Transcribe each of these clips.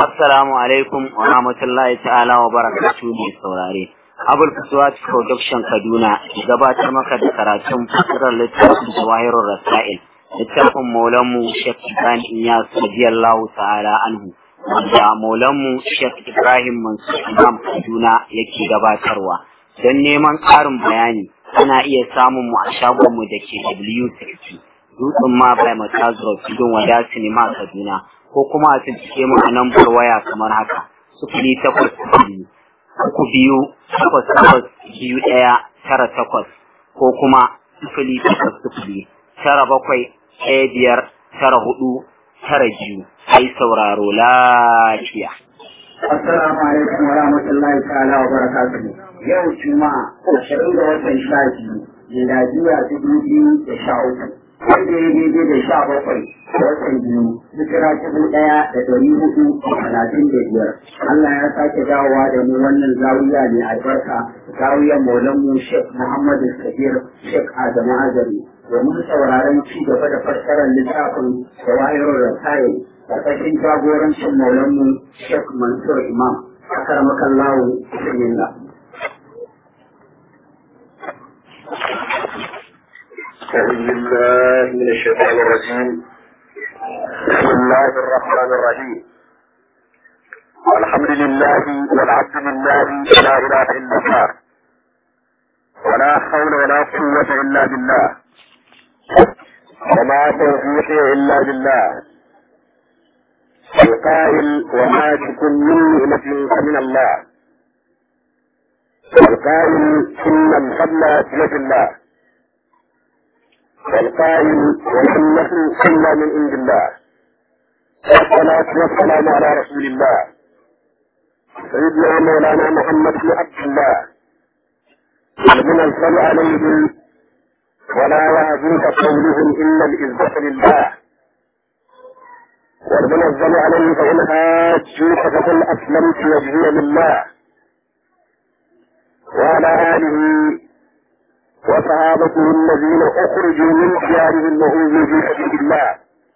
Assalamu alaikum wa rahmatullahi ta'ala wa barakatuhu mai saurare. Abul Fuswat Production Kaduna gabatar maka da karatun fasirar littafin Jawahirul Rasail. Littafin Maulanmu Sheikh Ibrahim Iyas radiyallahu ta'ala anhu. Wanda Maulanmu Sheikh Ibrahim Mansur Imam Kaduna yake gabatarwa. Don neman ƙarin bayani ana iya samun mu a shagonmu da ke W60. Dutsen ma bai Matazuro Tudun Wada Sinima Kaduna. ko kuma a cikin mu a lambar waya kamar haka sufuri takwas biyu uku biyu takwas takwas biyu ɗaya tara takwas ko kuma sufuri takwas sufuri tara bakwai ɗaya biyar tara hudu tara biyu ai sauraro lafiya. Assalamu alaikum wa rahmatullahi ta'ala wa barakatuhu. Yau Juma'a ashirin ga watan sha biyu, miladiya dubu biyu da sha uku. wanda ya daidai da sha bakwai watan biyu hijira dubu ɗaya da ɗari hudu da talatin da biyar Allah ya sake dawowa da mu wannan zawiya mai albarka zawiyar maulanmu Sheikh Muhammadu Kabir Sheikh Adamu Azari domin sauraron ci gaba da fassarar littafin Jawahirul Rasail ƙarƙashin jagorancin maulanmu Sheikh Mansur Imam akaramakallahu bismillah أعوذ بالله من الشيطان الرجيم بسم الله الرحمن الرحيم الحمد لله والعبد لله لا إله إلا الله ولا حول ولا قوة إلا بالله وما توفيقي إلا بالله القائل وما تكن من نعمة فمن الله القائل إن الفضل بيد الله والقائل ولم نكن الا من عند الله والصلاة والسلام على رسول الله سيدنا مولانا محمد بن عبد الله المنزل عليهم ولا يعزوك قولهم إلا العزة لله والمنزل عليه فإن حاجوك فقل أسلمت وجهي لله وعلى آله وصحابته الذين اخرجوا من ديارهم وهم في سبيل الله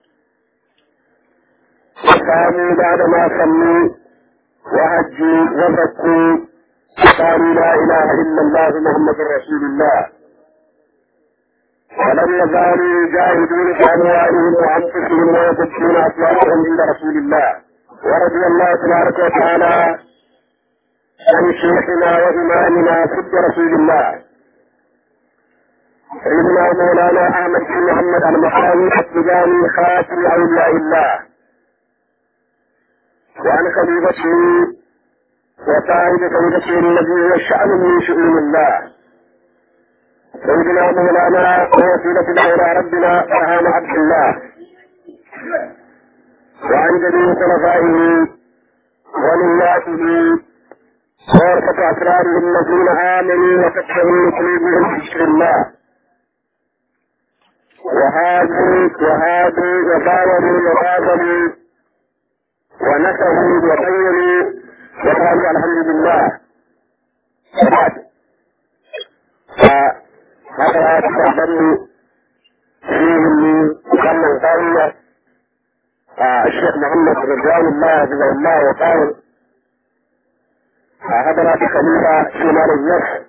وكانوا بعدما صلوا وهجوا وزكوا قالوا لا اله الا الله محمد رسول الله ولم يزالوا يجاهدون باموالهم وانفسهم ويبكون اصواتهم عند رسول الله ورضي الله تبارك وتعالى عن شيخنا وامامنا سد رسول الله سيدنا مولانا احمد بن محمد المحاوي التجاني خاتم اولياء الله وعن خليفته وصاحب خليفته الذي هو شأن من شؤون الله سيدنا مولانا ووسيلة الى ربنا برهان عبد الله وعن جميع خلفائه ولياته وورثة أسراره الذين آمنوا وفتحوا قلوبهم بذكر الله وهادوا وهادوا وباوروا وباذلوا ونسوا وبينوا وقالوا الحمد لله وبعد فهذا تقدم فيه من كم قال الشيخ محمد رضوان الله حفظه الله وقال هذا بخليفه في مال النفس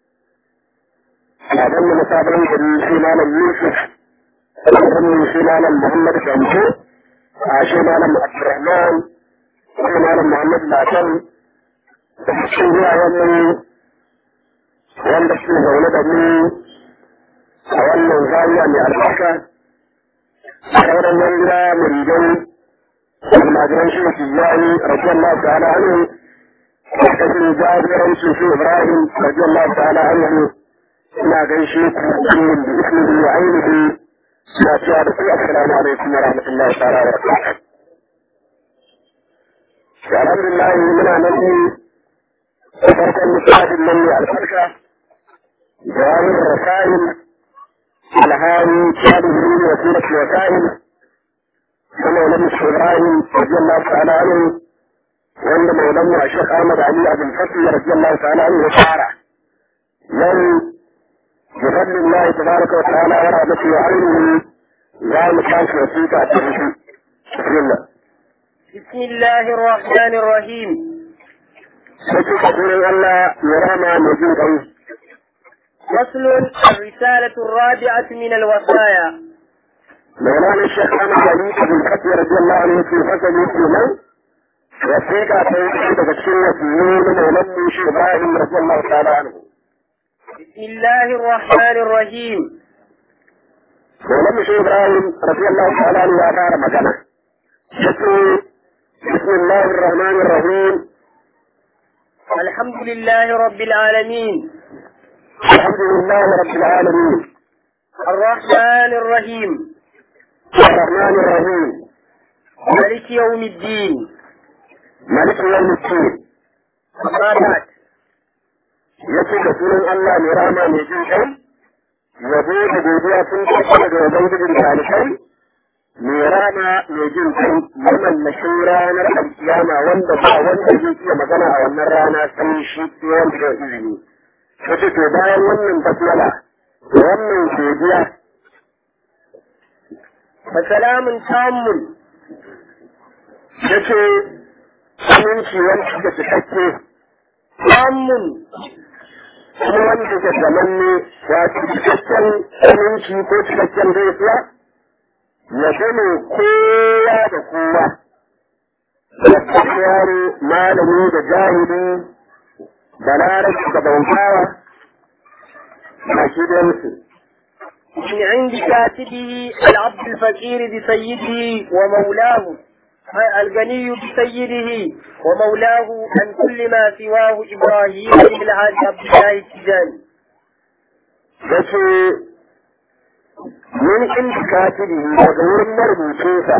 أظن مسافرين في مال يوسف أظن في مال محمد شمسو في مال عبد الرحمن في مال محمد العسل في يوم wanda ke zaune da mu a wannan zariya mai albarka a sauran yan gida muridai almajiran shi su yayi radiyallahu ta'ala anhu da kashin jagorancin shi ibrahim radiyallahu ta'ala anhu ina gaishe ku kullum da ismihi wa ainihi na cewa da ku assalamu alaikum wa rahmatullahi ta'ala wa barakatuh alhamdulillah muna nan ne da farkon misalin nan ne albarka jawabin rasail alhari shalihin wasilat wasail kuma wani ibrahim radiyallahu ta'ala anhu wanda maulan mu a shek ahmad ali abin fatih radiyallahu ta'ala anhu ya fara yau بفضل الله تبارك وتعالى ورحمته وعلمه لا مكان وسيطة بسم الله بسم الله الرحمن الرحيم sai ka sunan Allah ya rama mai jin kai فصل الرسالة الرابعة من الوصايا مولانا الشيخ احمد علي بن فتحي رضي الله عنه في فصل يسلم وثيقة تنقل تفسير وسيون مولانا الشيخ ابراهيم رضي الله تعالى عنه بسم الله الرحمن الرحيم مولانا الشيخ ابراهيم رضي الله تعالى عنه وأثار مكانه يقول بسم الله الرحمن الرحيم الحمد لله رب العالمين الحمد لله رب العالمين الرحمن الرحيم الرحمن الرحيم مالك يوم الدين مالك يوم الدين أما بعد yace da sunan Allah mai rama mai jin kai yabo da godiya sun tafi daga ubangijin talibai mai rama mai jin kai mamallashin ranar alkiyama wanda ba wanda zai iya magana a wannan rana sai shi sai wanda ya izini yace to bayan wannan basmala da wannan godiya فسلام تام yace aminci wanda da cikakke تام kuma wanda ke zamanne wato cikakken aminci ko cikakken gaisuwa ya gane kowa da kowa da yaro malami da jahili da larabci da bautawa a shi da musu من عند كاتبه العبد الفقير بسيده ومولاه أي الغني بسيده ومولاه عن كل ما سواه إبراهيم بن الحاج عبد الله التجاني da ce min inda katibi daga wurin marubucinsa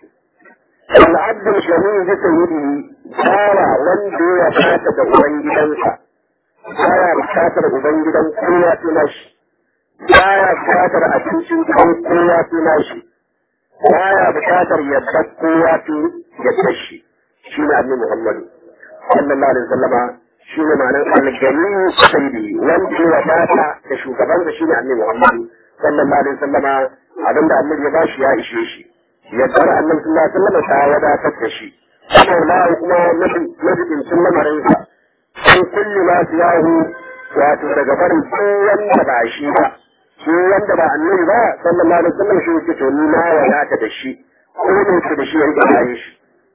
al'abdul shami'u bi sayyidihi bawa wanda ya fata da ubangidansa baya bukatar ubangidan kowa tuna shi baya bukatar abincin kan kowa tuna shi baya bukatar yadda kowa tuna yadda shi shi ne annabi muhammadu sallallahu alaihi wasallama shi ne ma'anar algani sayyidi wanda ya wadata da shugabansa shi ne annabi muhammadu sallallahu alaihi wasallama abinda annabi ya bashi ya ishe shi yaddar annabi sallallahu alaihi wasallama ta wadatar da shi Allah kuma majibincin lamarinsa an kulli ma siyahu wato daga barin duk wanda ba shi ba shi wanda ba annabi ba sallallahu alaihi wasallam shi yake to ni na wadata da shi ko ne da shi yanke bayan shi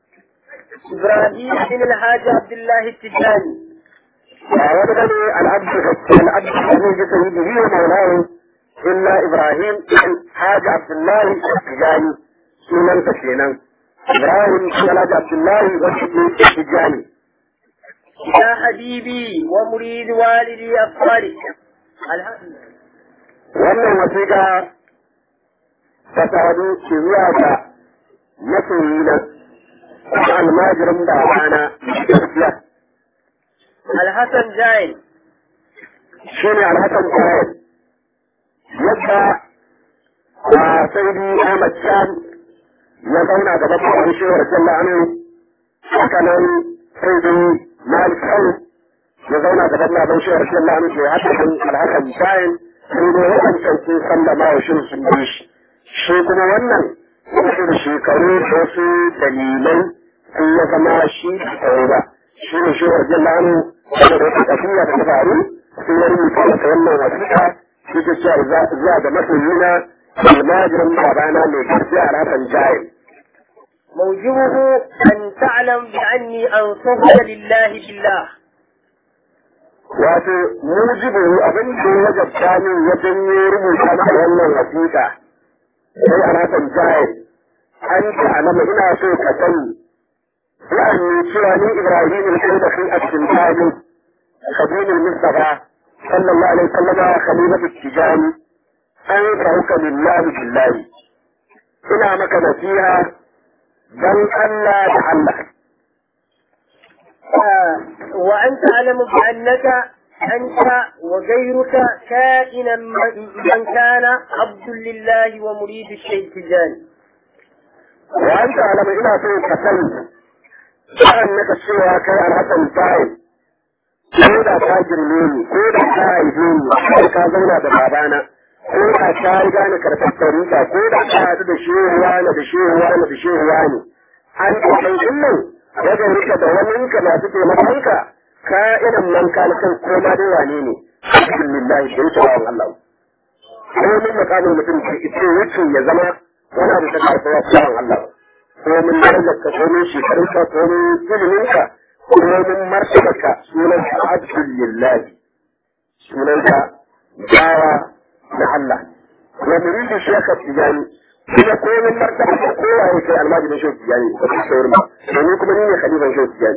إبراهيم بن الحاج عبد الله التجاني وولد العبد العبد الحميد سيده ومولاه إلا إبراهيم حاج عبد الله التجاني سنن تسلينا إبراهيم حاج عبد الله التجاني يا حبيبي ومريد والدي الصالح الحمد wannan wasiƙa ta sadu ke zuwa ga masoyina kuma almajirin babana gaskiya الحسن جاين shi ne alhassan kayan yadda a saidi ahmad shan ya zauna gaban kawai shi wa rasulullah anu haka nan saidi malik khan ya zauna gaban baban shi wa rasulullah anu ke haka nan alhassan kayan sai dai waɗancan sun sallama wa shi sun bi shi shi kuma wannan wasu da shekaru da wasu dalilai sun ya zama shi da tsaye ba shi ne shi wa rasulullah anu saboda wata tafiya da ta faru sun yi rubuta masa wannan wasiƙa shi ke cewa zuwa ga masoyina almajirin babana mai gaskiya a rafin jayin موجبه أن تعلم بأني أنصحك لله بالله wato mujibu abin da ya wajabta min ya janyo rubuta maka wannan wasiƙa sai a rafin jayin an ta alama ina so ka sani la'anni cewa ni ibrahim al-kai a cikin tajin خديم المصطفى صلى الله عليه وسلم خليفة التجاني أنفعك لله بالله إلى مكان فيها بل ألا تعلق آه، وأن تعلم بأنك أنت وغيرك كائنا من كان عبد لله ومريد الشيخ التجاني وأنت على ما إلى سوء كسل أنك السوى كي الحسن الطائب ko da ka girme ni ko da ka haife ni ko ka zauna da babana ko da ka riga ni karɓar tarika ko da ka haɗu da shehuwa na da shehuwa na da shehuwa ne an kai din nan wajen rika da wani ka masu taimakonka ka irin man kan kan koma dai wane ne alhamdulillah da wuce wa Allah ko min makamin mutum ke ita wuce ya zama wani abu ta karfa wa tsawon Allah ko min darajarka ko min shekarunka ko min iliminka ko min martabarka sunan ka alhamdulillah sunan ka bawa na Allah wa muridu shekar tijani kuma ko min martabarka ko waye kai almajirin shekar tijani ko ta saurin ba domin kuma ni ne khalifan shekar tijani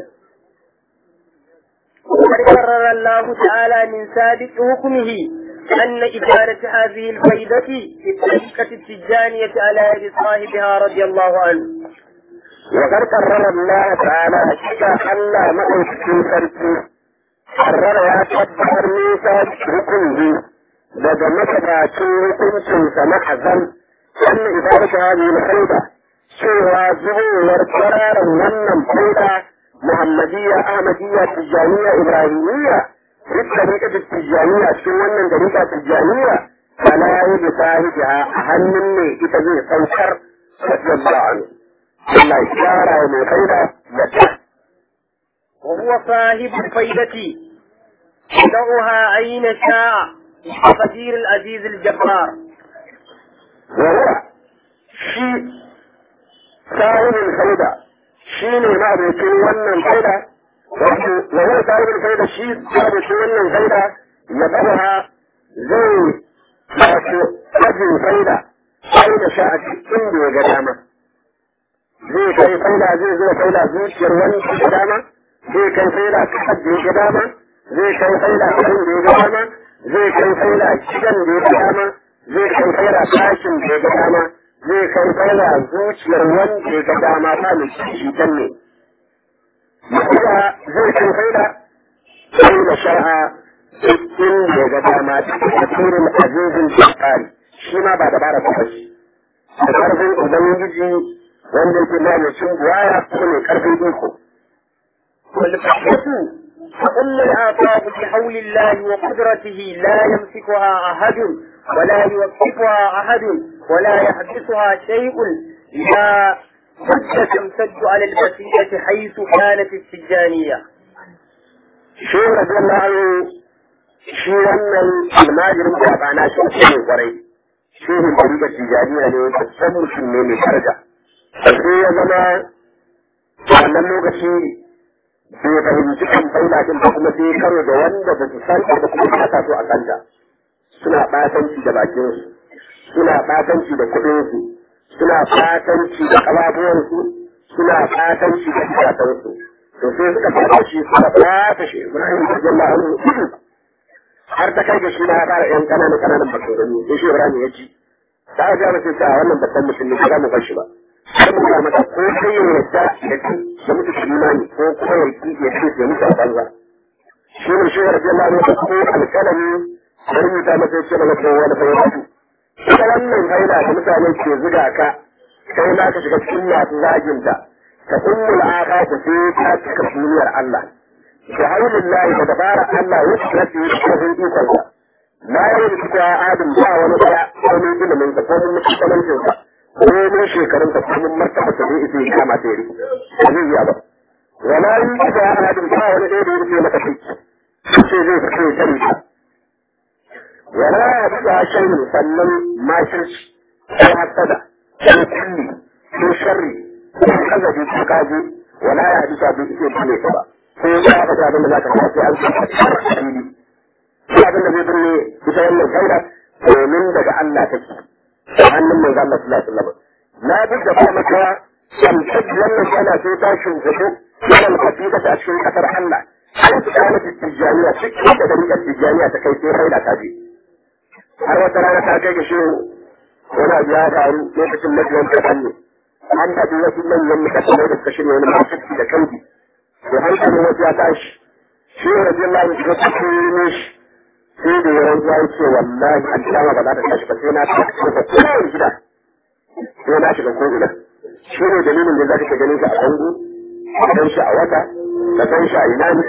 وقد قرر الله تعالى من سابق حكمه أن إدارة هذه الفائدة في الطريقة التجانية على يد صاحبها رضي الله عنه. وقد قرر الله تعالى حقيقة ألا مأوت في فرقه قرر يا تبهر ميسا حكمه daga makabacin hukuncinsa na azal an idarata hadi na faida cewa zubowar kwararan wannan faida muhammadiyya ahmadiyya tijjaniya ibrahimiyya duk dariƙa tijjaniya cikin wannan dariƙa tijjaniya ala yadda sahibiha a hannun ne ita zai saukar radiyallahu anhu Allah ya shara mai faida yadda وهو صاحب الفائدة يدعها أين شاء بقدير العزيز الجبار وهو شيء صاحب الفائدة شيء ما بيكون wannan faida وهو صاحب الفائدة شيء ما بيكون wannan faida يدعها zai wato ajin faida sai da sha a cikin da ya ga dama zai kai faida zai zo faida zuciyar wani da dama zai kai faida kasar da ya ga dama zai kai faida karin da ya ga dama zai kai faida gidan da ya ga dama zai kai faida kashin da ya ga dama zai kai faida zuciyar wanda ya ga dama ta mai shi can ne kuma zai kai faida sai da sha'a in da ya ga dama da turin azizin tsari shi ma ba dabara ta fashi da karfin ubangiji wanda yake mamacin buwaya ko mai karfin iko والفتحة فأم الآفاق بحول الله وقدرته لا يمسكها أحد ولا يوقفها أحد ولا يحبسها شيء لا حتى تمتد على البسيطة حيث كانت السجانية shi rabin lahu shi wannan almajirin da ba na shi ne kwarai shi ne da tijaniya ne babban mutum ne mai daraja sai ya zama wannan lokaci bai fahimci kan faila din ba kuma sai karo da wanda ba su san da kuma ba sa so a kanta suna batanci da bakin su suna batanci da kuɗin su suna batanci da kafafuwan su suna batanci da kafatan su to sai suka fara shi suka bata shi Ibrahim radiyallahu anhu har ta kai ga shi na fara yan kananan kananan bakarani sai shi Ibrahim ya ci ta ga ba sai ta wannan babban mutum ne ba mu bar shi ba sai mu ga mata ko sai ya yadda da ki da mutu imani ko kuma ya ki ya ce ya mutu a banza shi ne shi radiyallahu anhu ko alkalami sai rubuta masa ce daga kowa wani fayyadu ita wannan faida da mutane ke zuga ka kai ma ka shiga cikin masu zaginta ka ummul aka ku sai ta cika duniyar Allah da haulin lahi da dabara Allah ya shiga cikin kafin ikon sa la ya yi kuwa adam ba wani daya ko mun ilimin sa ko mun mutuncin sa ko mun shekarun sa ko mun martaba sa zai isa ya kama ta yi ba zai yi ba wala yi kuwa adam ba wani daya da ya rufe maka kai sai zai fito ya sani ka wala ya kuwa shan sannan makirci ko hasada ko kulli ko sharri kaza bi ko kaji wala ya hadisa bi ke bane ka ba ko ya ba ta da zaka ka sai an ce fili ko abin da zai binne ita wannan kaida domin daga Allah take ta hannun manzo Allah sallallahu alaihi wasallam na duk da kuma maka shamsat wannan kana sai ta shugabu wannan kafida ta cikin kasar Allah an ta kana tijaniya cikin da dariƙar tijaniya ta kai sai kaida ta ji har wata rana ta kai ga shi wani abu ya faru lokacin majiyan ta hannu an faɗi wasu manyan mutane da suka shirya wani masu da kanki to hankalin wasu ya tashi shi ne rajin lafi shiga cikin ne shi sai da yawan ya ce wallahi an kama ba za ta tashi ba sai na tashi ko kowane gida sai na shiga ko ina shi ne dalilin da za ka ganin shi a bango ka san shi a wata ka san shi a ina ne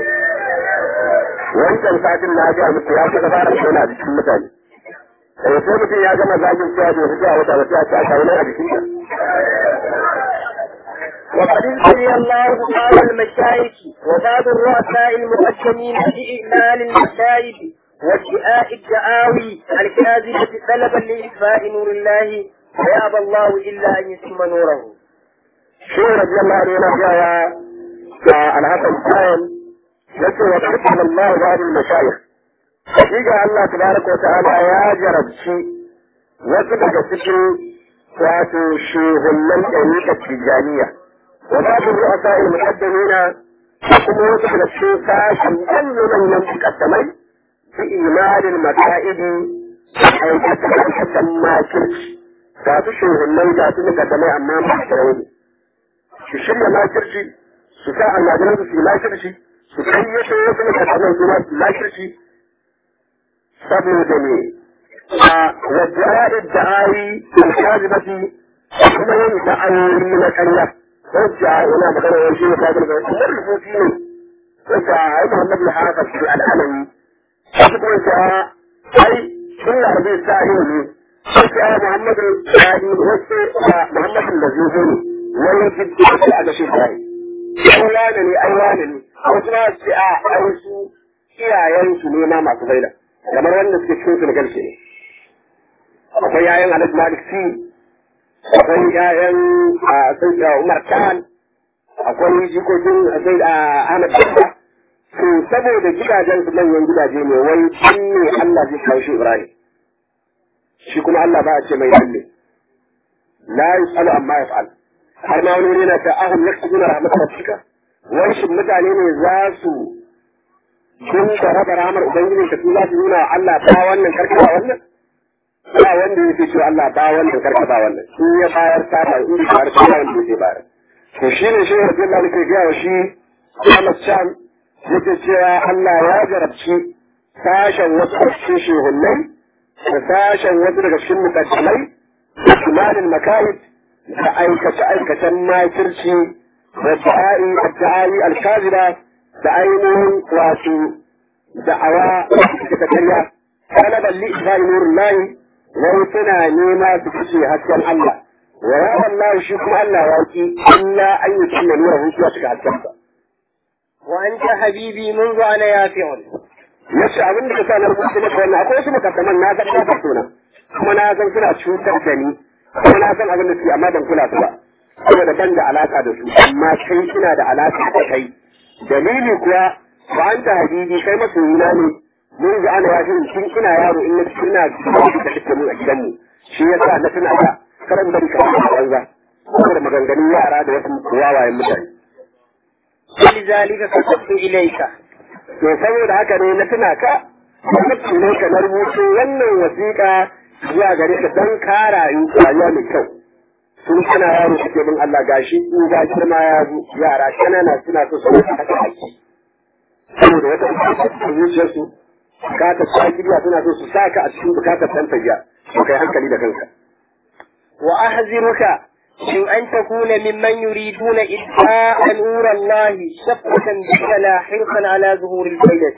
wancan satin na ga muku ya kuka fara shona a jikin mutane sai sai mutum ya gama zagin cewa bai fita a wata wata ta kawo nan a jikin ka وقد ابتلي الله بعض المشايخ وبعض الرؤساء المقدمين بإعلان المشايخ وادعاء الدعاوي الكاذبة طلبا لإطفاء نور الله ويأبى الله إلا أن يتم نوره. shi radiyallahu anhu yana cewa a alhassan bayan yace wa qala Allah ba'd al-mashayikh hakika Allah tabaraka wa ta'ala ya jarabci wasu daga cikin wato shehullan ɗariƙar tijjaniya wa ba'd ru'asa al-muqaddimina kuma wasu daga cikin sashen manyan mukaddamai fi imanin maka'idi aikata aikatan makirci ga su shehullan ga su mukaddamai amma ba su rauni su shirya makirci su sa almajiran su yi makirci su kayyato wasu mutanen su ma su makirci saboda ne a wajen da'ayi alkazibati kuma yin da'ayoyi na ƙarya wacce yana magana wani shi ne ta gurga kuma rubuci ne wacce a yi Muhammad al-Hafiz shi al'alami wasu kuma ta ai sun larbe sa yi ne wacce a Muhammad al-Hadi wacce a Muhammad al-Lazizi ne wani jiddi a ga shi sai ai wane ne ai wane ne wasu ma su a ai su iyayen su ne ma masu baila kamar wanda suke cikin Senegal ke ne akwai yayan Alhaji Malik Si akwai yayan sai Umar Khan akwai jikokin sai Ahmad Bamba to saboda gidajen su manyan gidaje ne wai an ne Allah zai kawo shi Ibrahim shi kuma Allah ba a ce mai lalle la yusalu amma yaf'al har ma wani yana ta ahun yaksubuna rahmatar rabbika wai shin mutane ne za su sun da raba ramar ubangiji ka su za su nuna Allah ba wannan karka ba wannan ba wanda yake cewa Allah ba wannan karka ba wannan shi ya bayar ta ba in ba ta ba wanda yake bayar to shi ne shi Abdullah ne ke ga wa shi Ahmad Sham yake cewa Allah ya jarabci sashen wasu cikin shehunnai da sashen wasu daga cikin mukaddamai da kimanin makalid da aikace aikacen makirci da da'a'i da'a'i alkaziba da ainihin wato da'awa da ta karya kana balli isba'i nurin layi wai suna nema su fice hasken Allah wa ya Allah shi kuma Allah ya ki illa an yi tunna nura hu ya shiga hasken sa وأنت حبيبي منذ أنا يافع yace abin da ka sa na rubuta maka wannan akwai wasu mukaddaman na san ba suna kuma na san suna cutar da ni kuma na san abin da suke amma ban kula su ba saboda ban da alaka da su amma kai kina da alaka da kai dalili kuwa ba an ta habibi kai masoyina ne mun ga ana yafi tun ina yaro in na ina da kake mu a gidanmu shi yasa na tuna da karan bari ka ba banza saboda maganganun yara da wasu wawayen mutane ولذلك كتبت إليك to saboda haka ne na tuna ka na tuna ka na rubuto wannan wasiƙa zuwa gare ka don ka rayu rayuwa mai kyau sun kana yaro kake bin Allah gashi in ga girma ya zo yara kanana suna so su haka haƙi saboda wata bukatar zuciyarsu bukatar sakiriya suna so su saka a cikin bukatar ɗan tafiya to kai hankali da kanka وأحذرك من أن تكون ممن يريدون إدعاء نور الله شفقة بك لا حرصا على ظهور الفائدة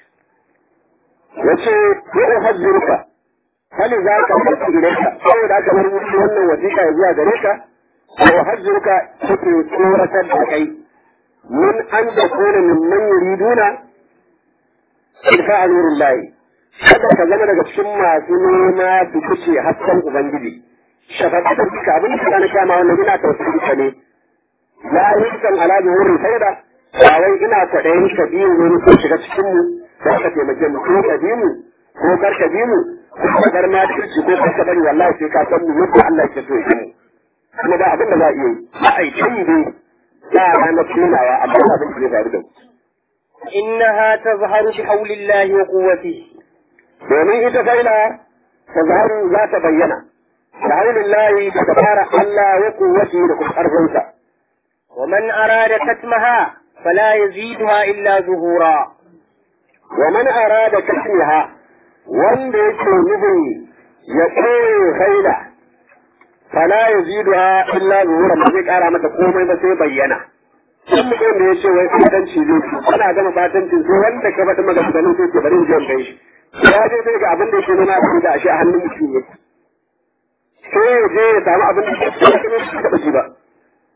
yace ya uhaddiruka hali za ka fata ilaika saboda aka bar musu wannan wasiƙa ya zuwa gare ka wa uhaddiruka take tsoratar da kai min an da kone min man yuriduna ilfa anurul lahi kada ka zama daga cikin masu nema su kuce hasken ubangiji shafaqatan bika abin da kana kama wannan ina tausayin ka ne la yusan ala zuhurin faida ba wai ina kwaɗayin ka biyu ne ko shiga cikin mu za ka taimake mu ko ka bi mu ko kar ka bi mu ko ka bar ma kirci ko kar ka bari wallahi sai ka san mu yadda Allah ke so ya mu kuma ba abin da za a iya yi ba a yi kai ne ba a ranar tunawa amma ba abin da zai faru da mu إنها تظهر بحول الله وقوته domin ita faila ta zaharu za ta bayyana da haulin layi da dabara Allah ya kuwaci da kuma ƙarfinsa ومن أراد كتمها فلا يزيدها إلا ظهورا wa man arada kasriha wanda yake nufin ya koye faila fala yaziduha illa zuhura ba zai kara mata komai ba sai bayyana in mutum da ya ce wai fatanci zai ci ana gama fatancin sai wanda ka faɗi maganganun sai ke bari in je in kai shi ya je sai ga abin da yake nuna abin da ashe a hannun mutum yake sai ya je ya samu abin da yake nuna shi taɓa shi ba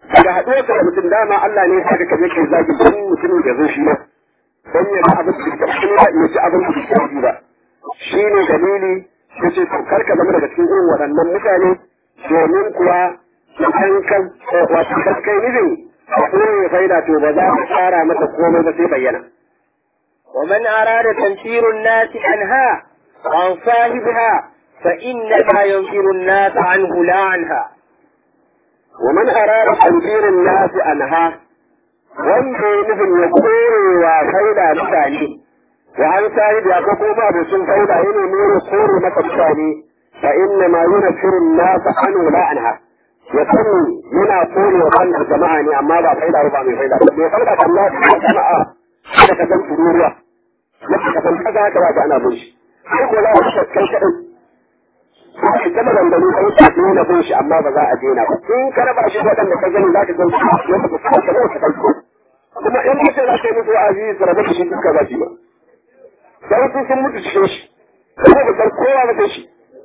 daga haɗuwar ka da mutum dama Allah ne ya ka je kai zagi don mutumin da zo shi ma don ya ga abin da ka shi ba ya ci abin da ka ji ba shi ne dalili ya ce to kar ka zama daga cikin irin waɗannan mutane domin kuwa idan kan wato kan kai nufin ko ya faida to ba za ka tsara masa komai ba sai bayyana ومن أراد تنفير الناس عنها عن صاحبها فإنما ينفر الناس عنه لا عنها ومن أراد تنفير الناس عنها wanda ya nufin ya kore wa faida mutane wa an sahib ya ko kuma abokin faida ya nemi ya kore maka mutane fa inna ma yunfiru an-nas anhu la anha ya sani yana kore wa wannan jama'a ne amma ba faida ba mai faida ba mai faida kan Allah jama'a da ka san tururuwa yadda ka san kaza haka ba ta ana bin shi sai ko za ka kai kadai sai ta maganganu kai ta nuna bin shi amma ba za a daina ba in ka raba shi waɗanda ka gani za ka gan shi yadda ka san kaza ka kai kuma in mutum za ka yi musu wa'azi su rabu da shi duka ba shi ba sai sun sun mutu cikin shi kuma ba san kowa ba sai shi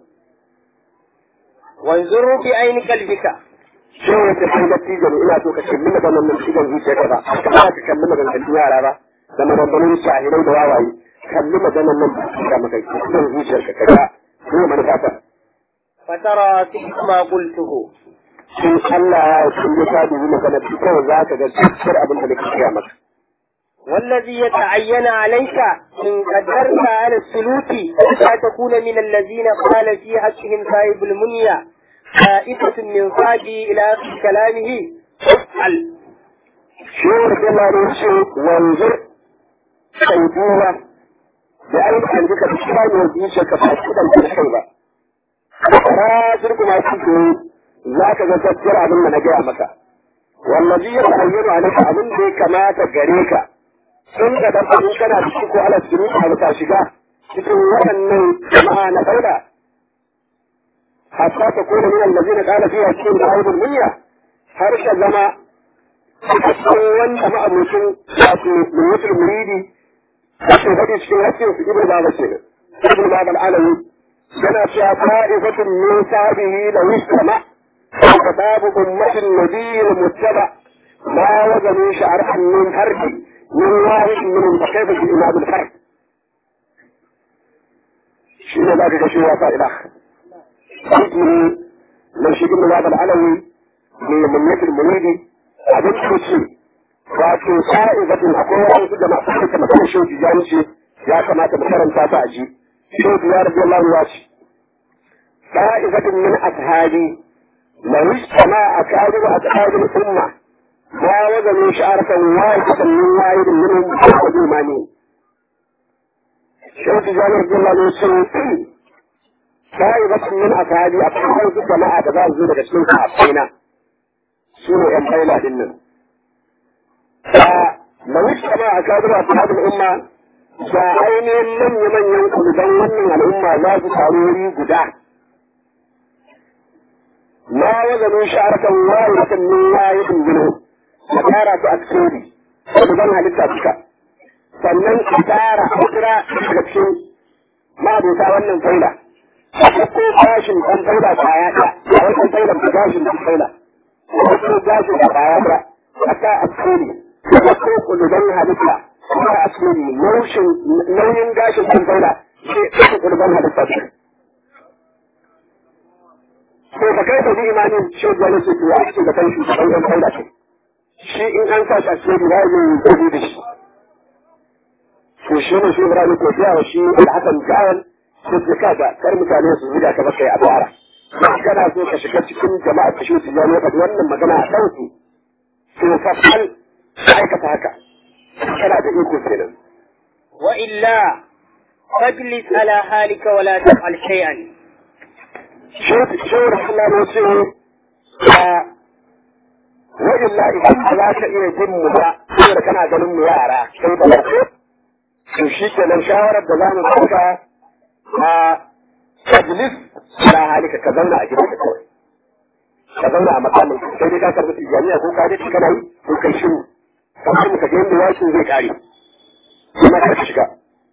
وانظر بعين قلبك shi ne ta kai dattijo ne ina so ka kalli maganar nan cikin zuciya ka ba ka ba ka kalli maganar yara ba da maganganun shahirai da wawaye kalli maganar nan da maka cikin zuciyar ka kaga ko manufa ta فترى فيك ما قلته in Allah ya kulle ka dubi maganar ki kawai za ka ga cikin abin da nake gaya maka والذي يتعين عليك إن قدرت على السلوك لا تكون من الذين قال في حقهم صاحب المنية خائفة من صاحبي إلى آخر كلامه افعل shi ne da Allah ne ce wanzur kai duba da ayyukan duka da shi ba ne zuciyar ka ba shi da kai ba ra shirku ma shi ke za ka ga gaskiyar abin da na gaya maka wallazi ya ta'ayyana alaka abin da ya kamata gare ka sun ga dan in kana da shi ko ala suru ka ka shiga cikin waɗannan jama'a na daula hatta ta kona min allazina qala fiha cikin da'awul munya har ka zama a cikin wanda ma'abucin wato mutul muridi ake faɗi cikin hakkin su ibn baba ce ibn baba al'alawi yana cewa ta'ifatun min sabihi la yusama وكتاب أمة النبي المتبع ما وجدوا شعرا من حرب من واحد منهم فكيف الإمام الحرب شنو ذلك شيء وفاء الأخ اسمه من شيء من هذا العلوي من مثل المريدي abin kuci wato sa'izatin akwai wasu da masu haka magana shi tijani ce ya kamata mu karanta ta aji shi ya rabbi Allah ya ce sa'izatin min ashabi لو اجتمع أكابر أصحاب الأمة ما وزنوا شعرة واحدة من واحد منهم أحد إيمانين شيخ جابر رضي الله عنه يقول سائبة من أصحابي أصحاب الجماعة تبع زودة كشمين كعبينا سورة يمحينا لنا فلو اجتمع أكابر أصحاب الأمة فأين من يمن ينقل دون الأمة لا تسعروري قدام ما وزنوا شعرة واحدة من واحد منهم فكارة أكسوري وبدنها للتابكة sannan a tara a kira daga cikin ma'abuta wannan faila a ko gashin ɗan faila kwaya ɗaya a wajen faila da gashin ɗan faila a ko gashin da kwaya ɗaya haka a tsori a ko kuluban halitta haka a tsori nauyin gashin ɗan faila sai ɗan kuluban halitta ce ko ka kai ka bi imanin shi wani su tuwa a cikin da kan shugaban ɗan faila ce shi in an sa shi a cikin ba zai yi gudu da shi to shi ne shi Ibrahim ko biya wa shi Al-Hasan Kayan su ce kaga kar mutane su zuga ka baka a bara kana so ka shiga cikin jama'a ka shi tijani ka wannan magana a kan su to fa fal aikata haka kana da iko kenan wa illa fajlis ala halika wa la taf'al shay'an shi shi Allah ne ce wa illa idan ba za ka iya jin mu ba saboda kana ganin mu yara sai ba to shi kenan shawarar da za mu ɗauka a tajlis ala halika ka zauna a gidanka kawai ka zauna a makamin sai dai ka karɓi tijaniya ko ka dace kana yi ko kai shiru kamar mu ka ga yadda yakin zai kare kuma ka shiga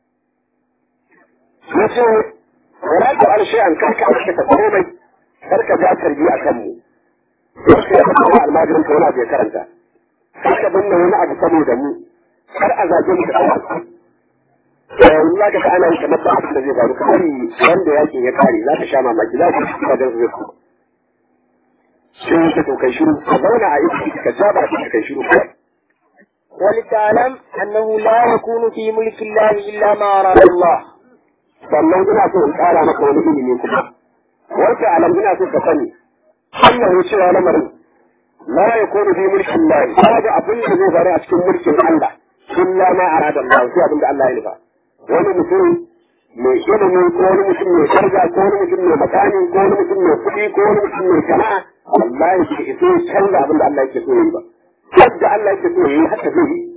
yace wala ta al shay'an kar ka aikata komai kar ka ja tarbi a kanmu wasu ya kuma almajirin ka wani abu ya karanta kar ka binne wani abu saboda mu kar a zage mu da Allah yanzu za ka ga ana yi kamar ba abin da zai faru kamar wanda yakin ya kare za ka sha mamaki za ka shi da zai kuma sai ka to kai shiru ka zauna a iski ka ja ba ka kai shiru kai ولتعلم أنه لا يكون في ملك الله إلا ما أراد الله sannan ina so in kara maka wani ilimi kuma wata alam ina so ka sani Allah cewa lamarin la yakunu fi mulkin Allah babu abin da zai faru a cikin mulkin Allah illa ma arada Allah sai abin da Allah ya nufa wani mutum mai ilimi ko wani mutum mai karga ko wani mutum mai makani ko wani mutum mai kuɗi ko wani mutum mai sana'a Allah ya ce iso canza abin da Allah yake so yi ba yadda Allah yake so yi haka zai yi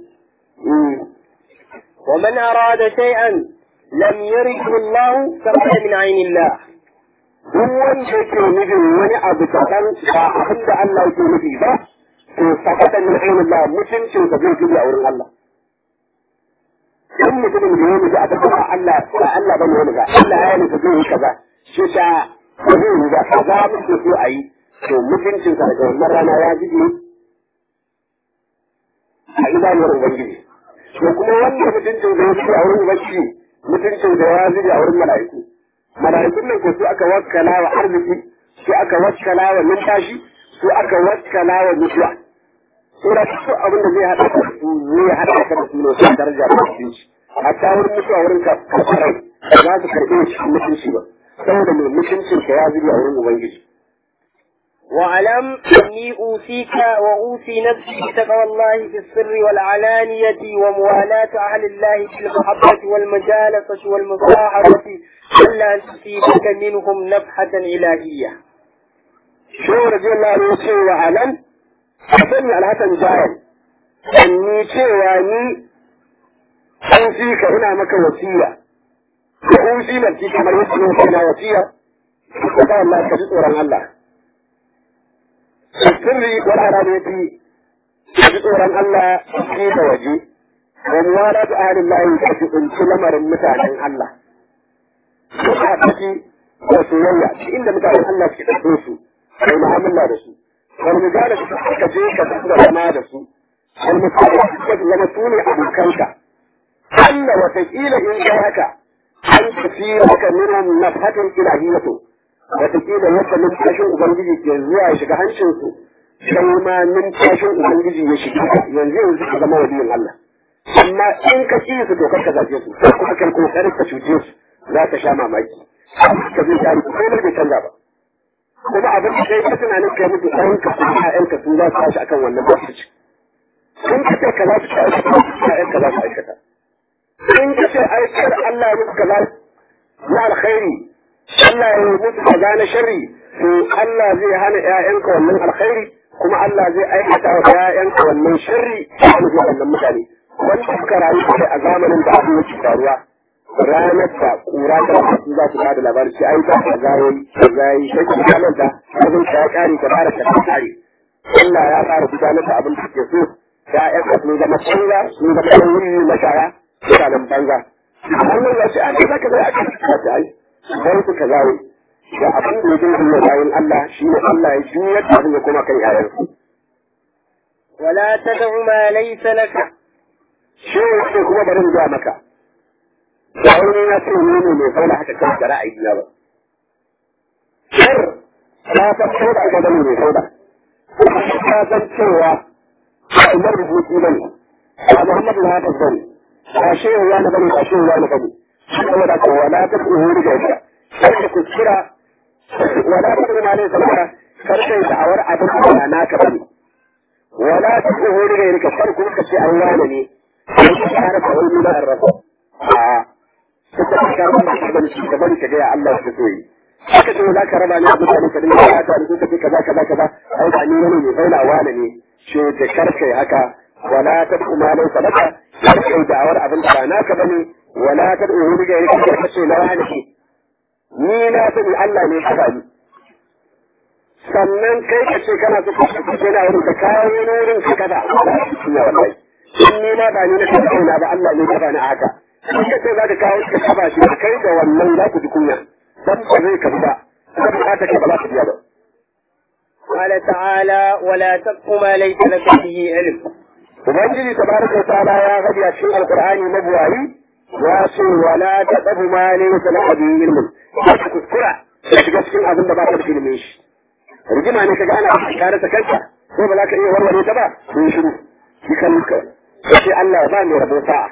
ومن أراد شيئا لم يرده الله فهو من عين الله duk wanda yake nufin wani abu kaɗan ba abin da Allah yake nufi ba to sakata min ainin Allah mutuncin sa zai gudu a wurin Allah in mutumin da ya nufi a tabbata Allah ba Allah bane wani ba Allah ya nufi zai yi kaza shi ta ba zai yi ba kaza muke so a yi to mutuncin sa daga wannan rana ya gudu a idanun Ubangiji to kuma wanda mutuncin da ya gudu a wurin Ubangiji mutuncin da ya gudu a wurin mala'iku mala'ikun nan ko su aka wakkala wa arziki su aka wakkala wa numfashi su aka wakkala wa mutuwa sura su abin da zai hada ka su zai hada ka da su ne su daraja da mutunci hatta wurin mutuwa wurin ka kafarai ba za su karɓe shi mutunci ba saboda mai mutuncin ka ya zubi a wurin ubangiji واعلم أني أوصيك وأوصي نفسي بتقوى الله في السر والعلانية وموالاة أهل الله في المحبة والمجالسة والمصاحبة ألا تصيبك منهم نفحة إلهية. شو رضي الله عنه شيء وعلم أسمي الحسن جاهل أني شيء وأني أوصيك هنا مك وصية وأوصي نفسي كما يوصي هنا وصية تقوى الله كجسورا الله sirri wal araniyati ji tsoron Allah shi da waje wa muwalatu ahlin lahi ka ji kunci lamarin mutanen Allah su a ciki da soyayya shi inda mutanen Allah suke ɗauko su kai mu'amala da su wani mujala su ka je ka da zama da su wani mutane suka zama su ne abokanka Allah watakila in ga haka an tafi maka minhum nafhatin ilahiyatu wataƙila yadda numfashin Ubangiji ke zuwa ya shiga hancinsu, sai ma numfashin Ubangiji ya shiga yanzu yanzu ka zama waliyin Allah. Amma in ka ci su dokar ka zaje su, ko kuma kai kokarin ka cuce su, za ka sha mamaki. Ka zai tari ko bai canza ba. Kuma abin da kai ka tunanin kai mutu ɗan ka su ƴaƴan ka su za su tashi akan wannan lokaci. In ka ce ka za su aikata, ƴaƴan ka za su aikata. In ka ce aikar Allah ya mutu kaza na alkhairi Allah ya yi musu kaza na sharri to Allah zai hana ƴaƴanka wannan alkhairi kuma Allah zai aikata wa ƴaƴanka wannan sharri a musu wannan mutane wanda suka rayu kai a zamanin da abin yake faruwa ranar da kura ta wasu za su bada labari ce ai ba ka zayi ka zayi sai ka gudanar da abin ka ya kare ka fara ka kare Allah ya fara gudanar da abin da ke so ƴaƴanka sun zama banza sun zama ɗan wuri mashaya mutanen banza Allah ya ce a ka zaka zai aka ta ai sai su ka zawo da abin da yake yi bayan Allah shi ne Allah ya juyar da abin ya kuma kan yayansu. ولا تدع ما ليس لك Shi ne kuma bari zuwa maka. Ba wani na ce ni ne mai fauna haka kan da ra'ayi na ba. Shar na san ko da aka gani mai fauna. Ka san cewa ba umar rubutu ba ne. Ba Muhammad na haka bane. Ba shehu ya na bane ba shehu ya na bane. saboda ko wala ta kuhuri da ita kar ka kuskura wala ta kuma ne saboda kar ka yi da'awar abin da ba naka bane wala ta kuhuri da ita kar kuma ka ce an wani ne sai ka fara ka wani da arrafa a suka ka karba da shi bane shi ka bari ka ga Allah ya so yi haka ce za ka raba ni abin da ka dinga ya ta da kace kaza kaza kaza ai ba ni wani ne faila wani ne shi da karka haka wala ta kuma ne sadaka kar ka yi da'awar abin da ba naka bane wala ta da uhuru ga yake da kace na wani ke ni na sani Allah ne ka ni sannan kai ka ce kana so ka ce na wurin ka kawo ni wurin ka kada shi ne wallahi in ni ma ba ni na kai na ba Allah ne ka bani a haka in ka ce za ka kawo ka kaba shi kai da wannan za ku ji kunya dan ba zai ka ba dan ba ta ka ba za ka biya ba قال تعالى ولا تقف ما ليس لك به علم ubangiji tabaraka wa ta'ala ya faɗi a cikin alqur'ani mabuwayi ya ce wala taqfu ma laysa laka bihi ilmun ka kuskura ka shiga cikin abin da ba ka da ilimin shi rigima ne kaga ana kare ta kanka ko ba za ka iya warware ta ba sun shiru shi kan ka sai Allah ya ba mai rabo sa'a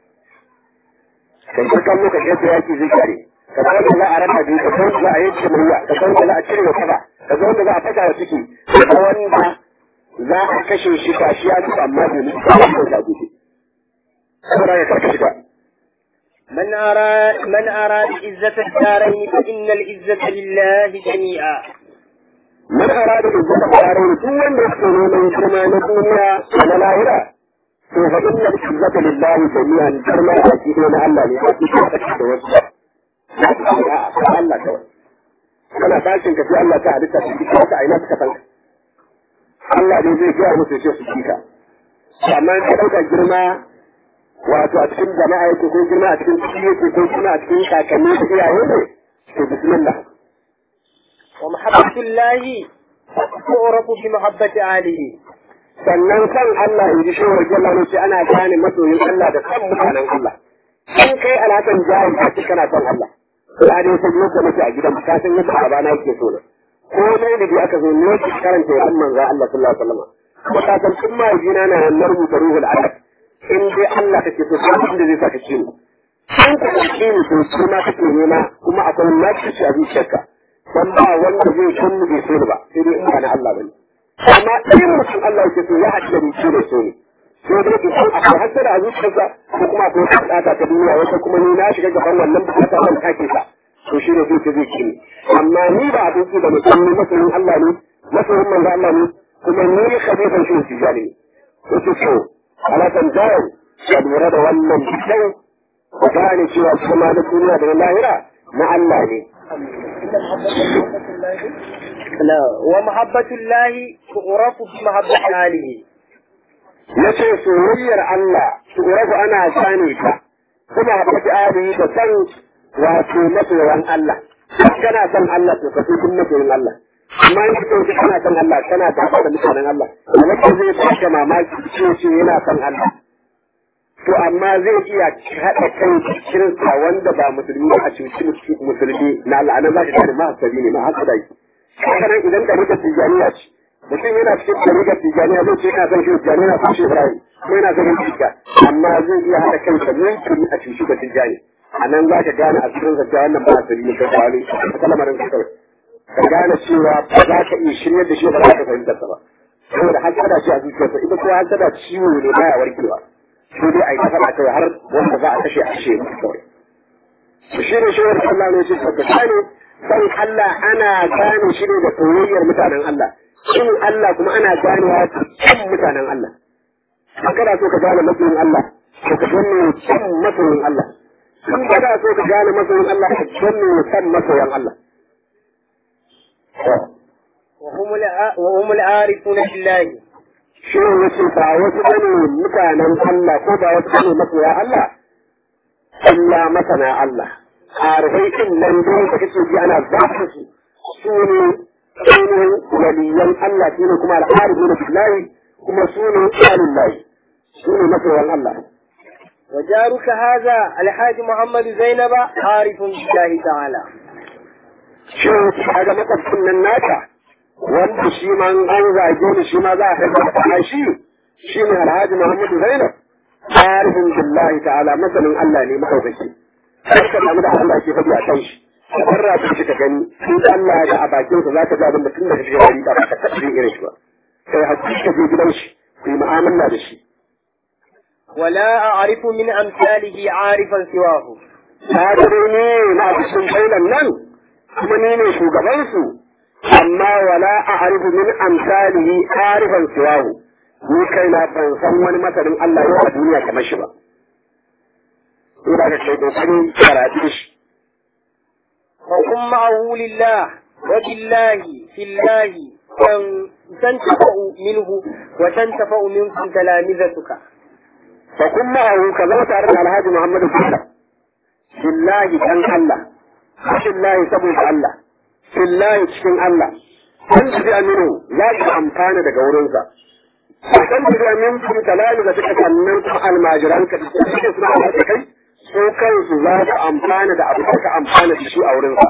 kai ka kallo ka yadda yaki zai kare ka ga wanda za a raba biyu ka ga wanda za a yanke murya ka ga wanda za a cire wa kaba ka ga wanda za a fata wa ciki ka ga wanda za a kashe shi ba shi ya mutu amma bai mutu ba ko da gudu saboda ya karka shiga من أراد من أراد عزة الدارين فإن العزة لله جميعا man arada da zaka fara duk wanda yake neman girma na duniya da na lahira to fa inna izzata lillahi jami'an girma a cikin na Allah ne ba ki ka da wasu ba Allah kawai kana tashin ka sai Allah ta halitta shi ka ta aina suka san Allah ne zai gaya musu ce su kika amma in ka dauka girma wato a cikin jama'a yake ko girma a cikin ciki yake ko girma a cikin kakanni da iyaye ne to bismillah ومحبة الله تعرف بمحبة أهله sannan kan Allah in ji shi wa jalla ne ce ana gane masoyin Allah da kan mutanen Allah in kai alakan jahil ka ce kana son Allah ya dai sai yadda nake a gidan ka san yadda abana yake so ne ko mai da bi aka zo ne ki karanta ya manzo Allah sallallahu alaihi wasallam kuma ka san kun ma jina na nan rubuta ruhul adab in dai Allah kake so ko inda zai saka ciwo in ka kake ni to kuma kake nema kuma akwai naci a zuciyarka dan ba wanda zai kunnu bai so ba sai dai in ba na Allah bane amma in mutum Allah yake so ya haɗu da ni shi da so ne sai dai ki san akwai hasara a zuciyarsa ko kuma akwai wata bukata ta duniya wata kuma ni na shiga gaban wannan bukata ban kake sa to shi ne zai ta zai kini amma ni ba abin su da mutum ne masoyin Allah ne masoyin manzo Allah ne kuma ni khabifan shi shi jali ne to so alakan jawo ya lura da wannan kyau ku gane cewa kuma na duniya da na lahira na Allah ne لا ومحبة الله تعرف بمحبة آله ya ce soyayyar Allah tsorafu ana gane ta kuma haɓaki ali da san wato masoyan Allah kana son Allah to ka so kun masoyan Allah amma in ka ce kana son Allah kana gaba da mutanen Allah wanda zai baka mamaki ce ce yana son Allah to amma zai iya haɗa kai kirista wanda ba musulmi ba a cuci musulmi na Allah anan za ka gane ma hasabi ne ma hasada yi haka nan idan ka rika tijaniya ce mutum yana cikin tariƙar tijaniya zai ce yana son shi tijaniya yana son shi ibrahim ko yana son yin tijja amma zai iya haɗa kai da mulki a cuci da tijjani a nan za ka gane a cikin zakka wannan ba asali ne ka kwari a kalmarin ka kawai ka gane cewa ba za ka iya shiryar da shi ba za ka fahimtar sa ba saboda hasada ce a zuciyarsa ita kuma hasada ciwo ne baya warkewa sai dai a yi ta faɗa kawai har wanda za a kashe a kashe musu kawai shi ne shi wani Allah ne shi ka gane san Allah ana gane shi ne da soyayyar mutanen Allah shin Allah kuma ana ganewa kan mutanen Allah in kana so ka gane masoyin Allah to ka gane kan masoyin Allah in kana so ka gane masoyin Allah ka gane kan masoyan Allah وهم الع- وهم العارفون بالله shi ne yace ba wasu bane mutanen Allah ko ba wasu bane masoya Allah Allah masana Allah arifai din nan don da kake ji ana zafi su su ne ainihin waliyan Allah su ne kuma al'arifuna billahi kuma su ne alillahi su ne masoyan Allah وجارك هذا الحاج محمد زينب عارف بالله تعالى shin kaga makwabcin nan naka wanda shi ma an zage ni shi ma za a kai shi shi ne alhaji muhammadu zainab arifin billahi ta'ala masanin Allah ne madaukaki sai ka damu da Allah ke faɗi a kan shi ka barra ta shi ka gani in Allah ya ga a bakin sa zaka ga abin da tun da shi gari ba ka taɓa yin irin shi ba sai hakika je gidan shi ku yi mu'amala da shi ولا أعرف من أمثاله عارفا سواه ta dai ne na cikin bainan nan kuma ni ne shugabansu amma wala a arifu min amsalihi arifan siwahu ni kai na ban san wani masanin Allah yau a duniya kamar shi ba ina da kai kokarin karatu shi وكن معه لله وبالله في الله تن- تنتفع منه وتنتفع منكم تلامذتك fa kun ma'ahu ka zama tare da alhaji Muhammadu Bello billahi dan Allah billahi saboda Allah billahi cikin Allah an tafi aminu za ka amfana daga wurinsa kan tafi amin kun talalu da suka sannan kuma almajiran ka da suke suna da kai su kansu za ka amfana da abu da ka amfana da shi a wurinsa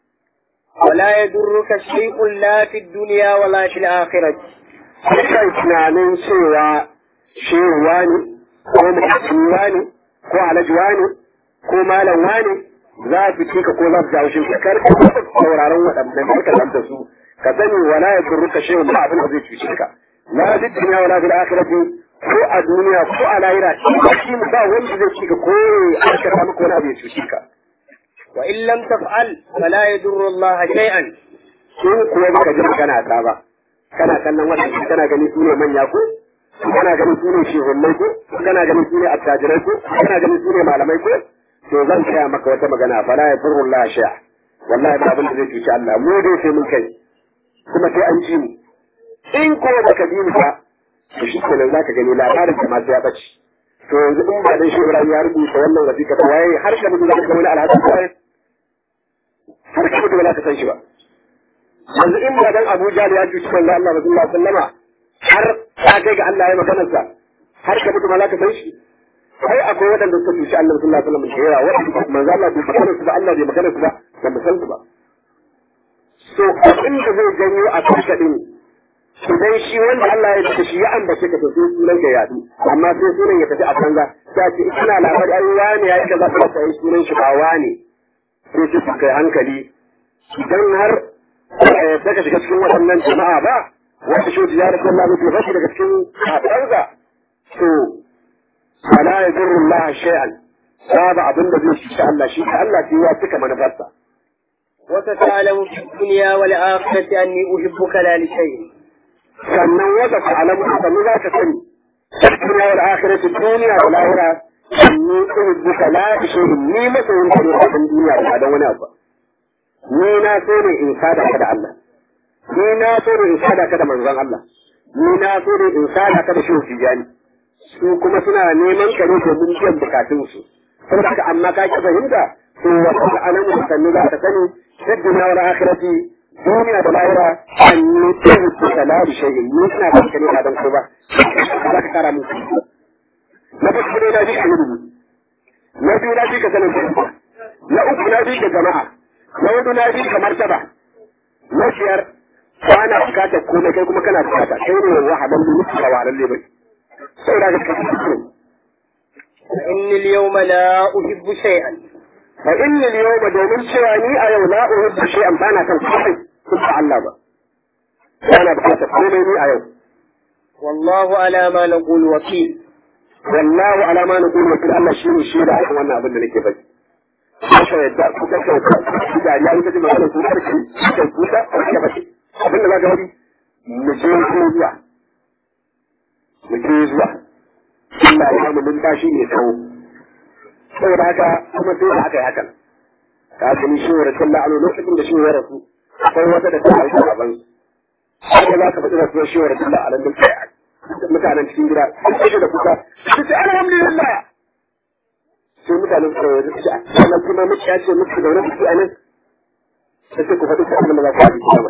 ولا يضرك شيء لا في الدنيا ولا في الآخرة kai tunanin cewa shehuwa ne ko mutuwa ne ko alajuwa ne ko malamwa ne za su ci ka ko za su jawo shi ka kar ka sauraron waɗannan ka lanta su ka sani wala ya durruka shehu ba abin da zai cuce ka la fi dunya wala fil akhirati ko a duniya ko a lahira shi ba wanda zai ci ka ko ya aikata maka wani abu ya cuce ka وإن لم تفعل فلا يضر الله شيئا in kuwa baka ji magana ta ba kana kallon waɗanda kana gani su ne manya ko kana gani su ne shehunnai ko kana gani su ne attajirai ko kana gani su ne malamai ko to zan kaya maka wata magana fala ya furru la sha wallahi ba abin da zai cuci Allah mu dai sai mun kai kuma sai an ji mu in ko baka bi mu ba to shi kenan zaka gani labarin da masu ya bace to yanzu in ba dan shi Ibrahim ya rubuta wannan wasiƙa ta waye har ka mutu zaka ga wani alhaji ko har ka mutu ba za ka san shi ba yanzu in ba dan Abu Jahl ya cuci manzo Allah sallallahu alaihi wasallama har ta kai ga Allah ya maganar sa har ka mutu malaka san shi sai akwai wadanda suka cuci Allah sallallahu alaihi wasallam da yawa wadanda manzo Allah bai maganar su ba Allah bai maganar su ba ba mu san su ba so abin da zai janyo a kanka din idan shi wanda Allah ya ce shi ya ambace ka to sai sunan ka yadu amma sai sunan ya tafi a banza ta ce ina labari ai wani ya yi kaza kuma sai sunan shi ba wani sai su kai hankali idan har daga shiga cikin waɗannan jama'a ba wanda shi ya rasu Allah mutu rashi daga cikin haɗarsa to fala ya zurru Allah shay'an babu abin da zai shi Allah shi ka Allah shi ya cika manufarsa وستعلم في الدنيا والآخرة أني أحبك لا لشيء sannan wata ta'alamu sannu za ka sani duniya wal akhirati duniya wal akhirah ni uhibbuka la shay'in ni masoyin ka ne a cikin duniya ba dan wani abu ni na so ne in sada ka da Allah ni na so ne in sada ka da manzon Allah ni na so ne in sada ka da shi tijani su kuma suna neman ka ne domin biyan bukatun su saboda haka amma ka ki fahimta to wata ta'alamu sannu za ka sani duniya wal akhirati duniya da lahira an yi tsaye su kala da shayi ni suna da kane ba don ko ba za ka kara musu na farko dai na ji ka ilimi na biyu na ji ka sanin kuma na uku na ji ka jama'a na hudu na ji ka martaba na biyar ba na bukatar komai kai kuma kana bukata kai ne wahadan da mutu ba wahadan ne bai sai da ka kasance فإني اليوم لا أحب شيئا fa inni al-yawma domin cewa ni a yau la uhibbu shay'an bana kan komai kun ba Allah ba bana bukatar komai ni a yau والله على ما نقول وكيل wallahu ala ma naqulu wa Allah shi ne shi da akan wannan abin da nake faɗi haka yadda ku ka ka ku da ya yi magana ku karki ku ku da ku ka faɗi abin da zaka faɗi mu je ku zuwa mu je zuwa Allah ya mu numfashi ne tsawo saboda haka kuma sai da aka yi hakan ka gani shi wa rasulullah a lokacin da shi ya rasu akwai wata da ta haifa gaban haka za ka faɗi rasuwar shi wa rasulullah a nan mutanen cikin gida sun kashe da kuka su ce alhamdulillah sai mutanen suka yi su ce sannan kuma muke ya ce muke da wani kuki a nan sai sai ku faɗi ta abin da za ku haɗi kuma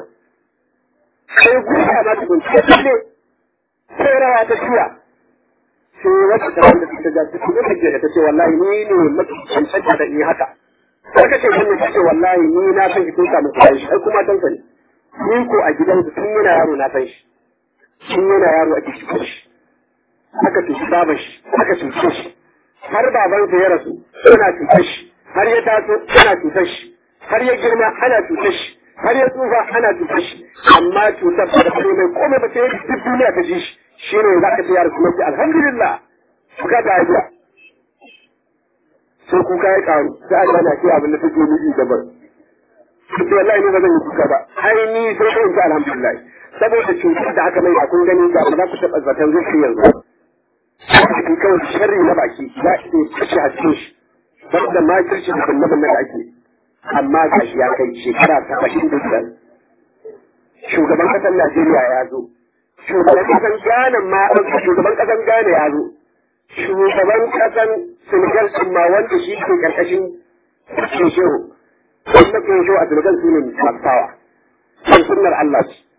sai gusa ma ta kunce ta ne sai rawa ta tura sai wata ta wanda ta ga ta kuma ta da ta ce wallahi ni ne mafi cancanta da ni haka sai ka ce wannan ta ce wallahi ni na san ki tun samun kuɗin shi ai kuma san sani ni ko a gidan tun yana yaro na san shi tun yana yaro ake cutar shi aka cuci baban shi aka cuce shi har babansa ya rasu ana cutar shi har ya taso ana cutar shi har ya girma ana cutar shi har ya tsufa ana cutar shi amma cutar ba da kare mai komai ba sai duk duniya ta ji shi shi ne za ka ce ya rasu mai alhamdulillah kuka ta haifiya sai kuka ya karu sai a gana ce abin da take nufi daban sai wallahi ne ba zan yi kuka ba ai ni sai ko in ce alhamdulillah saboda cutar da aka mai a kun gani ga ba za ku taɓa zaton zai shi yanzu cikin kawai sharri na baki za a iya kashe a cikin shi wanda ma kirshi da kullum da ake amma ga shi ya kai shekara saba'in da biyar shugaban ƙasar Najeriya ya zo shugaban ƙasar Ghana ma shugaban ƙasar Ghana ya zo shugaban ƙasar Senegal ɗin ma wanda shi ke ƙarƙashin Shehu wanda ke shehu a Senegal su ne masu fawa sun sunnar Allah ce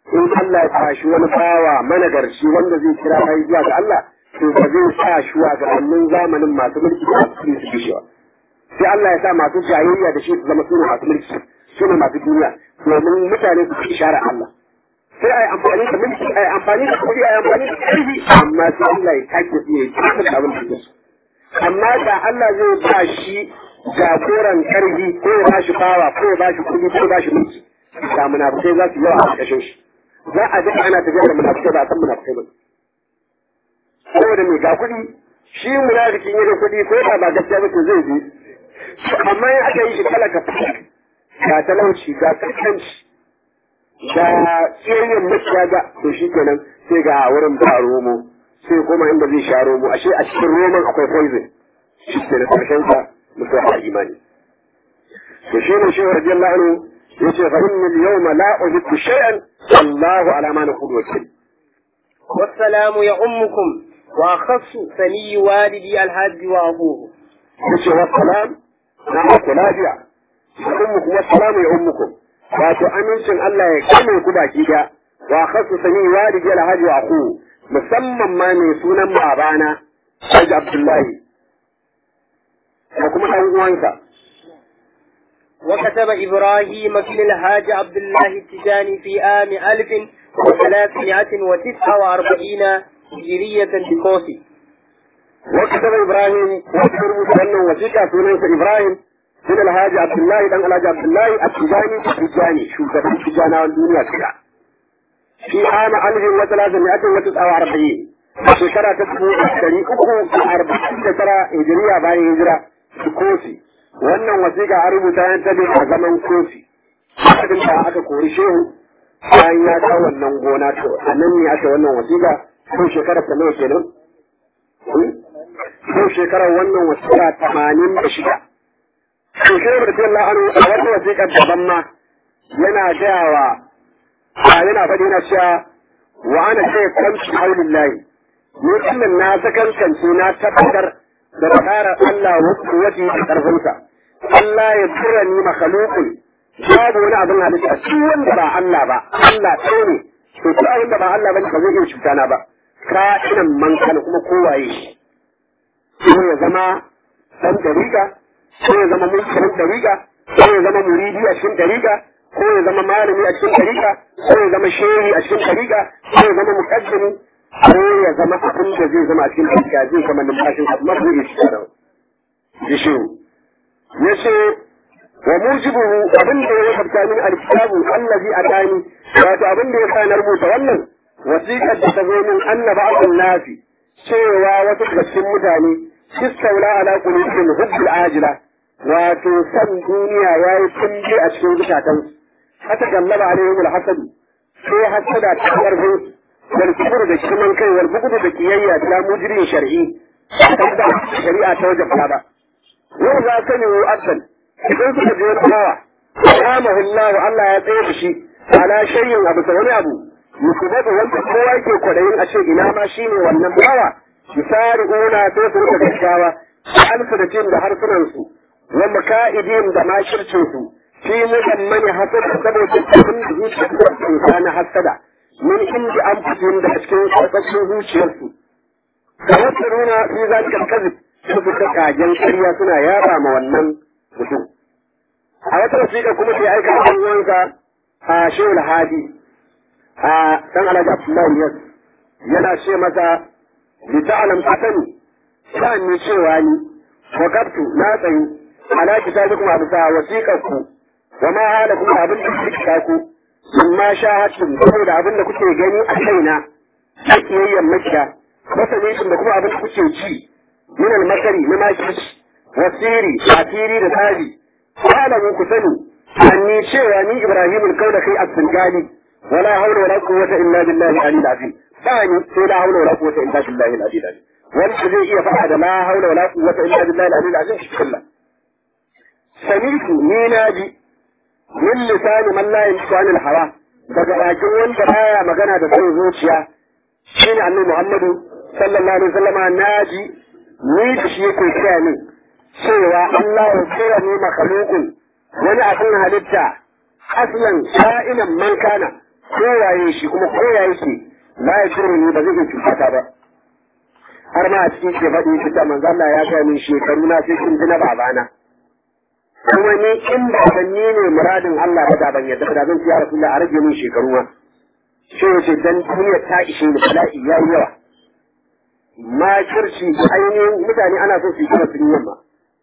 in Allah ya tashi wani bawa managarci wanda zai kira bai zuwa ga Allah to ba zai sa shugabannin zamanin masu mulki da su su kishi ba sai Allah ya sa masu jayayya da shi su zama sune masu mulki sune masu duniya domin mutane su ci shara Allah sai ai amfani da mulki ai amfani da kuɗi ai amfani da ƙarfi amma sai Allah ya take su ya ci da abin da su amma da Allah zai ba shi jagoran ƙarfi ko ya ba shi bawa ko ya ba shi kuɗi ko ya ba shi mulki da munafukai za su yawa a ƙarƙashin shi za a ji ana tafiya da munafukai ba a san munafukai ba saboda mai ga kuɗi shi munafikin ya da kuɗi ko da ba gaskiya ba to zai bi amma in aka yi shi talaka ga talauci ga kaskanci ga tsayayyen maciya ga to shi kenan sai ga wurin ba romo sai kuma inda zai sha romo ashe a cikin roman akwai poison shi ke da karshen sa mutuwa a imani to shi ne shehu radiyallahu anhu yace fa inni al-yawma la uhibbu shay'an wallahu ala ma naqulu wakil والسلام يؤمكم وأخص ثني والدي الحاج وأبوه yace wa salam na ku lafiya ummukum wa salamu ya ummukum wato amincin Allah ya kame ku baki da wa khasu sani walidi alhaji wa aku musamman ma mai sunan babana Haji Abdullahi da kuma ɗan uwansa وكتب إبراهيم في الحاج عبد الله التجاني في عام ألف وثلاثمائة وتسعة وأربعين هجرية بكوسي وكتب إبراهيم وكتب أنه وثيقة سنة إبراهيم من الحاج عبد الله دان الحاج عبد الله التجاني التجاني شو كتب التجانة والدنيا كده في عام ألف وثلاثمائة وتسعة وأربعين shekara ta dubu ɗari uku da arba'in da tara hijiriya bayan hijira da kofi wannan wasiƙa an rubuta yan tabe a zaman kofi abin da aka kori shehu bayan ya kawo wannan gona to a nan ne aka wannan wasiƙa ko shekarar ta nawa kenan ko shekarar wannan wasiƙa tamanin da shida to shehu da jalla anu a wata wasiƙar daban ma yana gaya wa yana faɗi yana cewa wa ana ce kamshi haulillahi ni kullum na sakankance na tabbatar da tsarar Allah wace da ƙarfinsa. Allah ya tura ni makhalukun babu wani abin halitta shi wanda ba Allah ba Allah ɗaya ne to duk abin da ba Allah ba ba zai iya cuta na ba ka'inan man kana kuma kowaye shi ko ya zama dan dariƙa ko ya zama mulkin dariƙa ko ya zama muridi a cikin dariƙa ko ya zama malami a cikin dariƙa ko ya zama shehi a cikin dariƙa ko ya zama muqaddimi ko ya zama abin da zai zama a cikin dariƙa zai zama numfashin abu mafi ne shi da gishiru ya ce wa mujibuhu abin da ya wajabta min alkitabu allazi atani wato abin da ya sa na rubuta wannan wasiƙar da ta zo min annaba abun nafi cewa wasu daga cikin mutane istaula ala qulubihim hubbul ajila wato san duniya yayi tumbi a cikin zukatansu hata gallaba alaihim alhasad sai hasada ta karfin wal kibr da kiman kai wal bugudu da kiyayya da mujrin shar'i da shari'a ta wajabta ba yau za ka ne asal idan suka je wani bawa kamahu Allah Allah ya tsaye da shi ala shayyin abu ta wani abu musubatu wanda kowa yake kwadayin a ce ina ma shi ne wannan bawa misali una sai su rika gaggawa alfu da cin da harsunan su wa maka'idin da makircin su fi muhammani hasada saboda abin da zuciyar su na hasada min inda an fito da cikin karkashin zuciyarsu da wasu nuna fi zalikal kazib su fita kagen ƙarya suna yaba ma wannan mutum. A wata wasiƙa kuma sai aika ɗan uwansa a Shehul Hadi a ɗan Alhaji Abdullahi Yas yana ce masa bi ta'lam asani sa'an ni cewa ni wakabtu na tsayi ala kitabikum a bisa wasiƙar ku wa ma hala kuma abin da kuke ku amma shahadtum saboda abin da kuke gani a kaina a kiyayyen makiya masanin da kuma abin da kuke ci من المكر لما كش والسيري عتيري لتاجي فاعلموا كسني أني شيء أني إبراهيم الكون في السنغالي ولا حول ولا قوة إلا بالله العلي العظيم ثاني لا حول ولا قوة إلا بالله العلي العظيم والذي يفعل لا حول ولا قوة إلا بالله العلي العظيم في كله سمعت ميناجي من لسان من لا يمشي عن الحرام daga bakin wanda baya magana da sai zuciya shine annabi Muhammadu sallallahu alaihi wasallama naji ni da shi yake kira min cewa Allah ya kira ni makhlukun wani abin halitta aslan ka'inan man kana kowaye shi kuma kowaye shi la ya shirya ni ba zai iya cutata ba har ma a cikin ke faɗi fita manzo Allah ya ga min shekaru na sai kin ji na babana kuma ni in ba ban ni ne muradin Allah ba da ban yadda da zan ci ya Rasulullah a rage min shekaru ma sai ya ce dan duniya ta ishe ni bala'i ya yi yawa ma kirci ainihin mutane ana so su yi kuma sun yamma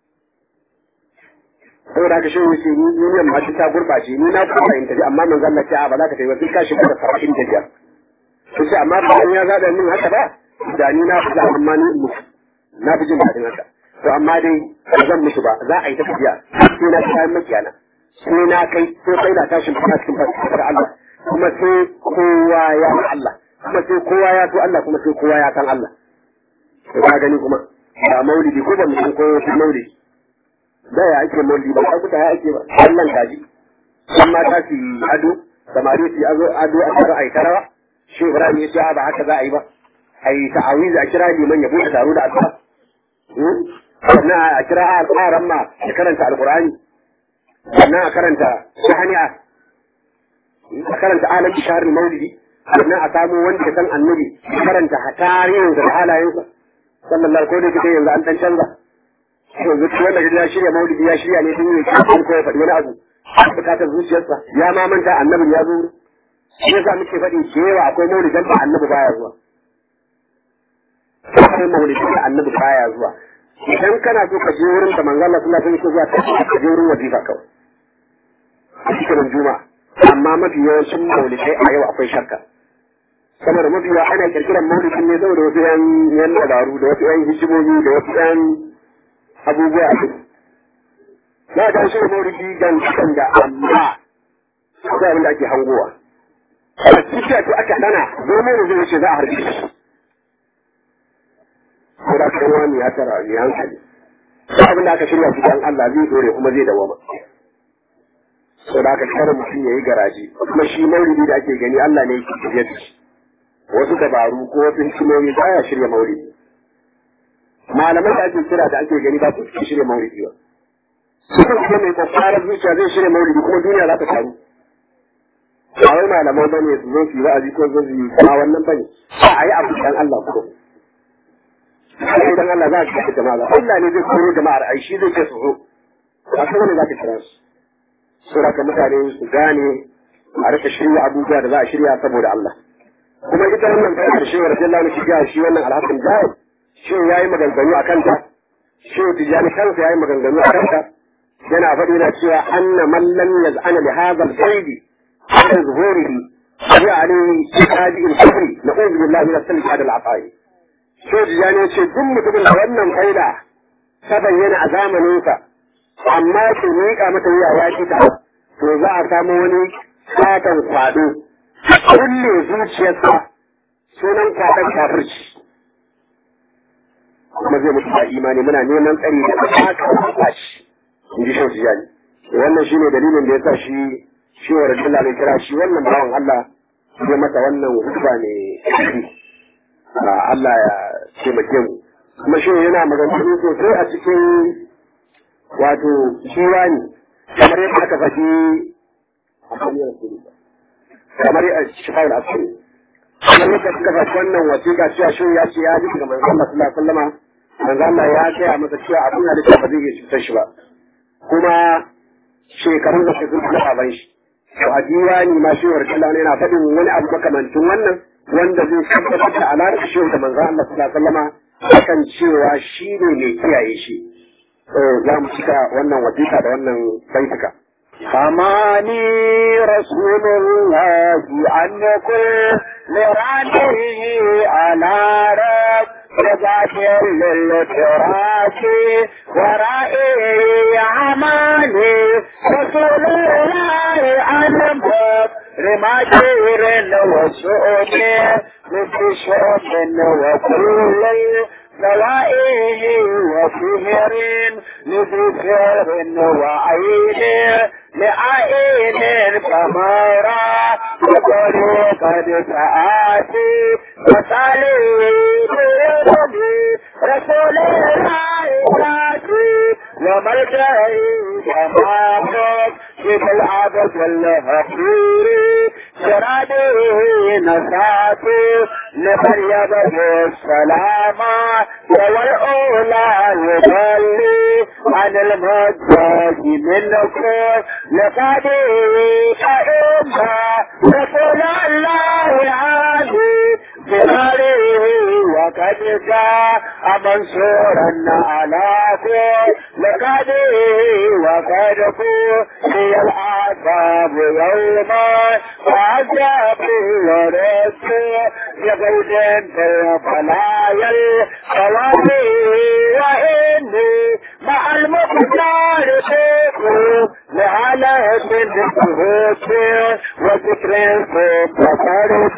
saboda haka shehu ce ni duniyan ma ta gurɓace ni na kuma in tafi amma manzo Allah ce a ba za ka tafi ba sai ka shiga da saba'in da biyar to sai amma ba ya zaɓa min haka ba da ni na fi amma ni mutu na fi jin daɗin haka to amma dai ba zan mutu ba za a yi ta tafiya sai na kayan makiyana sai na kai sai kai na tashin fara cikin fasfasar Allah kuma sai kowa ya san Allah kuma sai kowa ya so Allah kuma sai kowa ya san Allah to ka gani kuma ba maulidi ko ba mutum ko wasu maulidi da ya ake maulidi ba ka kuta ya ake ba Allah kaji san mata su yi ado samari su yi ado ado a tara a yi tarawa shi Ibrahim ya ce ba haka za a yi ba a yi ta'awizi a kira liman ya buɗe taro da asuba sannan a kira al'aran ma ya karanta alkur'ani sannan a karanta shahani'a a karanta alam bisharar maulidi sannan a samu wanda ya san annabi ya karanta tarihin da halayensa sallallahu ko da kike yanzu an dan canza yanzu wanda ya shirya maulidi ya shirya ne tun yi kan ko ya faɗi wani abu bukatar zuciyarsa ya ma manta annabin ya zo shi yasa muke faɗi cewa akwai maulidan da annabi baya zuwa akwai maulidan da annabi baya zuwa idan kana so ka je wurin da manzo Allah sallallahu alaihi wasallam zuwa ka je wurin wazifa kawai a cikin juma'a amma mafi yawancin maulidai a yau akwai shakka saboda mafi yawa ana kirkiran maulidin ne saboda wasu yan yan dabaru da wasu yan hikimomi da wasu yan abubuwa a ciki na ga shi maulidi dan kan da amma akwai abin da ake hangowa a cikin to aka dana zo ne zai wuce za a harbi shi ko da kan wani ya tara ne hankali sai abin da aka shirya shi dan Allah zai dore kuma zai dawama so da aka kare mutum yayi garaji kuma shi maulidi da ake gani Allah ne yake shirye da shi wasu dabaru ko wasu hikimomi ba ya shirya maulidi malamai da ake kira da ake gani ba su suke shirya maulidi ba sukan kuma mai kwakwarar zuciya zai shirya maulidi kuma duniya za ta taru ba wai malamai bane su zo su yi wa'azi ko zo su yi ba wannan bane a yi abu dan Allah kuma sai dan Allah za ka kashe jama'a Allah ne zai koro jama'ar ai shi zai ce su zo ba sai wani za ka kira su sura ka mutane su gane a rika shirya abubuwa da za a shirya saboda Allah kuma ita wannan kai da shehu radiyallahu anhu shiga shi wannan alhassan jahil shi yayi maganganu akan ta shehu tijani kansa yayi maganganu akan ta yana faɗi na cewa anna man lam yaz'ana li hadha al-qaid ala zuhurihi ya alayhi hadi al-kufri na'udhu billahi min as-salli ala al-atai shehu tijani ya ce duk mutumin da wannan faida ta bayyana a zamaninsa amma su miƙa mata wuya ya ci ta to za a samu wani satan kwado kulle zuciyarsa sunan kwaɗon kafirci kuma zai mutu da imani muna neman tsari da haka ba shi in ji shan tijani wannan shine dalilin da ya sa shi shi wa rajula ne kira shi wannan bawan Allah ya masa wannan hukuma ne Allah ya taimake mu kuma shi yana maganganu sosai a cikin wato shiwani kamar yadda aka faɗi kamar a shifar asiri kamar yadda suka faɗi wannan wasiƙa cewa shi ya ce ya ji daga manzo Allah sallallahu alaihi wasallam manzo Allah ya gaya masa cewa abin halitta ba zai iya cutar shi ba kuma shekarun da suka zuwa baban shi to a diwani ma shi wa Allah yana faɗin wani abu makamancin wannan wanda zai tabbatar da alaƙar shi da manzo Allah sallallahu alaihi wasallam akan cewa shi ne mai kiyaye shi za mu cika wannan wasiƙa da wannan baituka. حماني رسول الله عن كل رانه على رب رباك للتراث ورائي عماني رسول الله عن باب رماجير وسؤول مثل شؤم وكل نوائه وفهر لذكر وعين لعين فمرى وطريقة سآتي وصالي رسول الله ذاتي وملجئي تمامك في العبد الهقير سراده نسات لمريم بالسلام والأولى يضلي عن المجاز منكم لقد أئمة رسول الله عليه بماله وقد جاء منصورا علاكم لقد وقد في الأعصاب يوما وعجب ورد يقود في فلايا الخواتي وإني مع المختار فيكم لعلة الهوت وذكر فوق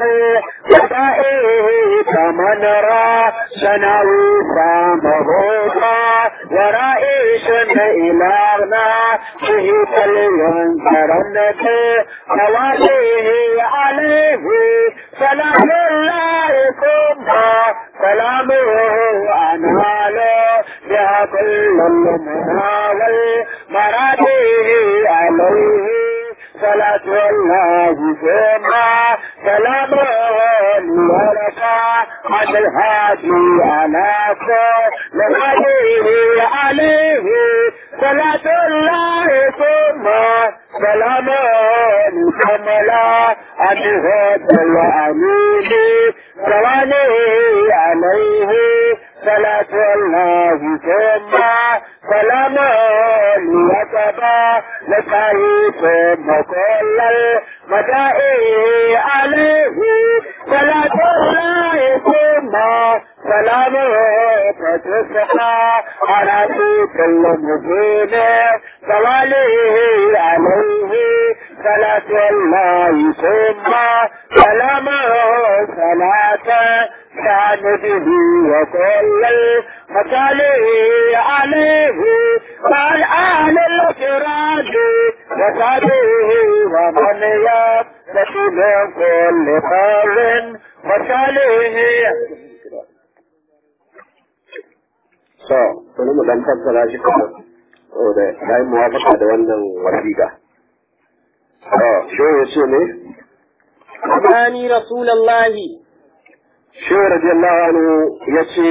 ودائه كمن را سنوي سامهوما ورائش إلهنا به فلينكرنك نواليه عليه سلام الله ثم سلامه أناله بها كل المناول مراتيه عليه صلاة الله ثم سلامه لك عن الهادي على لغيره عليه صلاة الله ثم سلامه كملا عن الهدى الأمين سوانه عليه صلاة الله ثم سلامه ليتبع لسعي ثم كل المدائي عليه صلاة الله ثم سلامه فتصحى على كل مبين سواليه عليه صلاة الله ثم سلامه صلاة كان به وكل المصالح عليه مع الآل الكرام وصحبه ومن يبتغي من كل خير وصالح So, bari mu dan fassara shi kuma saboda ya yi muwafaka da wannan wasiƙa. So, shi ya ce ne? أماني رسول الله Shi radiyallahu anhu ya ce,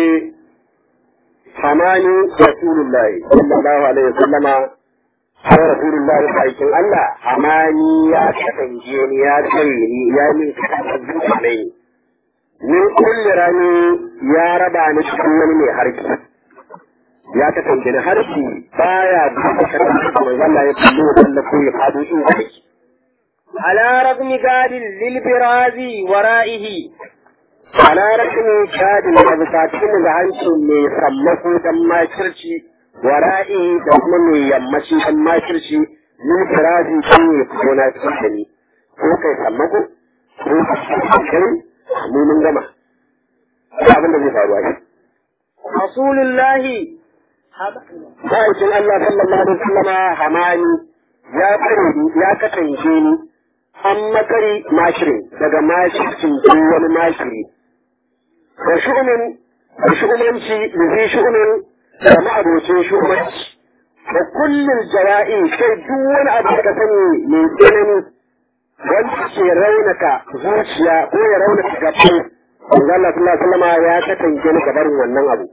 Hamani Rasulullahi, sallallahu alaihi wasallama, har Rasulullahi aikin Allah, Hamani ya kasance ni ya tsaye ni ya min kasance zuwa ne. Min kulli rani ya raba ni cikin wani mai harki. ya kasance na harshe baya duka kasance da mai zalla ya kallo wanda ko ya fado in kai على رغم قاد للبراز ورائه ala rashin shadin da bukatun da hanci mai sammako dan makirci wara'i da kuma mai yammaci dan makirci min firazi kan ya fito na cikin da ni ko kai sammako ko kai mu mun gama abin da zai faru a shi رسول الله Ma'aikin Allah sallallahu alaihi wasallama hamani ya kare ni ya kasance ni an makari mashirin daga mashircin duk wani mashiri. Da shu'umin da shu'umanci da zai shu'umin da ma'abocin shu'umanci. Da kullum jawa'i sai duk wani abu da ka sani mai tsanani wanda ke raunaka zuciya ko ya raunaka gaban. Allah sallallahu alaihi wasallama ya kasance ni gabarin wannan abu.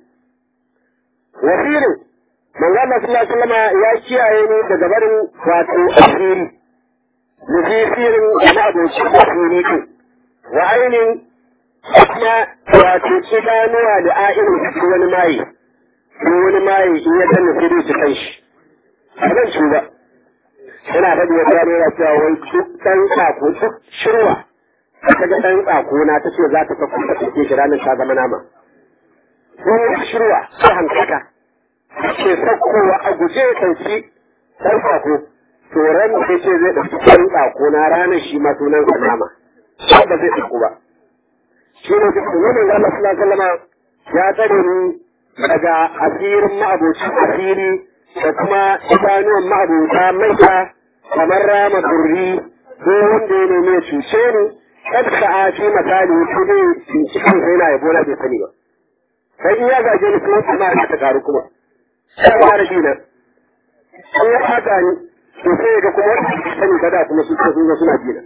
wasirin manzo Allah sallallahu alaihi wasallam ya kiyaye ni daga barin wato asiri nufifirin na abokin asiri din wa ainin kuma wato idanuwa da a'inin cikin wani mayi ko wani mayi in ya danna sai dai su kai shi a zan ci ba yana faɗi ya gano yana cewa wai duk ɗan tsako duk shirwa ta ga ɗan tsako na ta ce za ta kafa ta ɗauke shi ranar ta zama nama ko shirwa ta hankaka ke sakkowa a guje ya ɗauki ɗan tsako to ran da ce zai ɗauki ɗan tsako na ranar shi ma sunan sa nama ba zai ɗauku ba shi ne duk wannan da Allah sallallahu alaihi wasallam ya tsare ni daga asirin ma'abocin asiri da kuma idanuwan ma'abota maita kamar rama turri ko wanda ya nemi ya cuce ni kad sa'a fi misali ko dai cikin sai na yabo na bai sani ba sai in ya gaje ni kuma kuma ta karu kuma sai ba da dinan an ya haka ni to sai ga kuma wanda ke sani kada kuma su sun zo suna dinan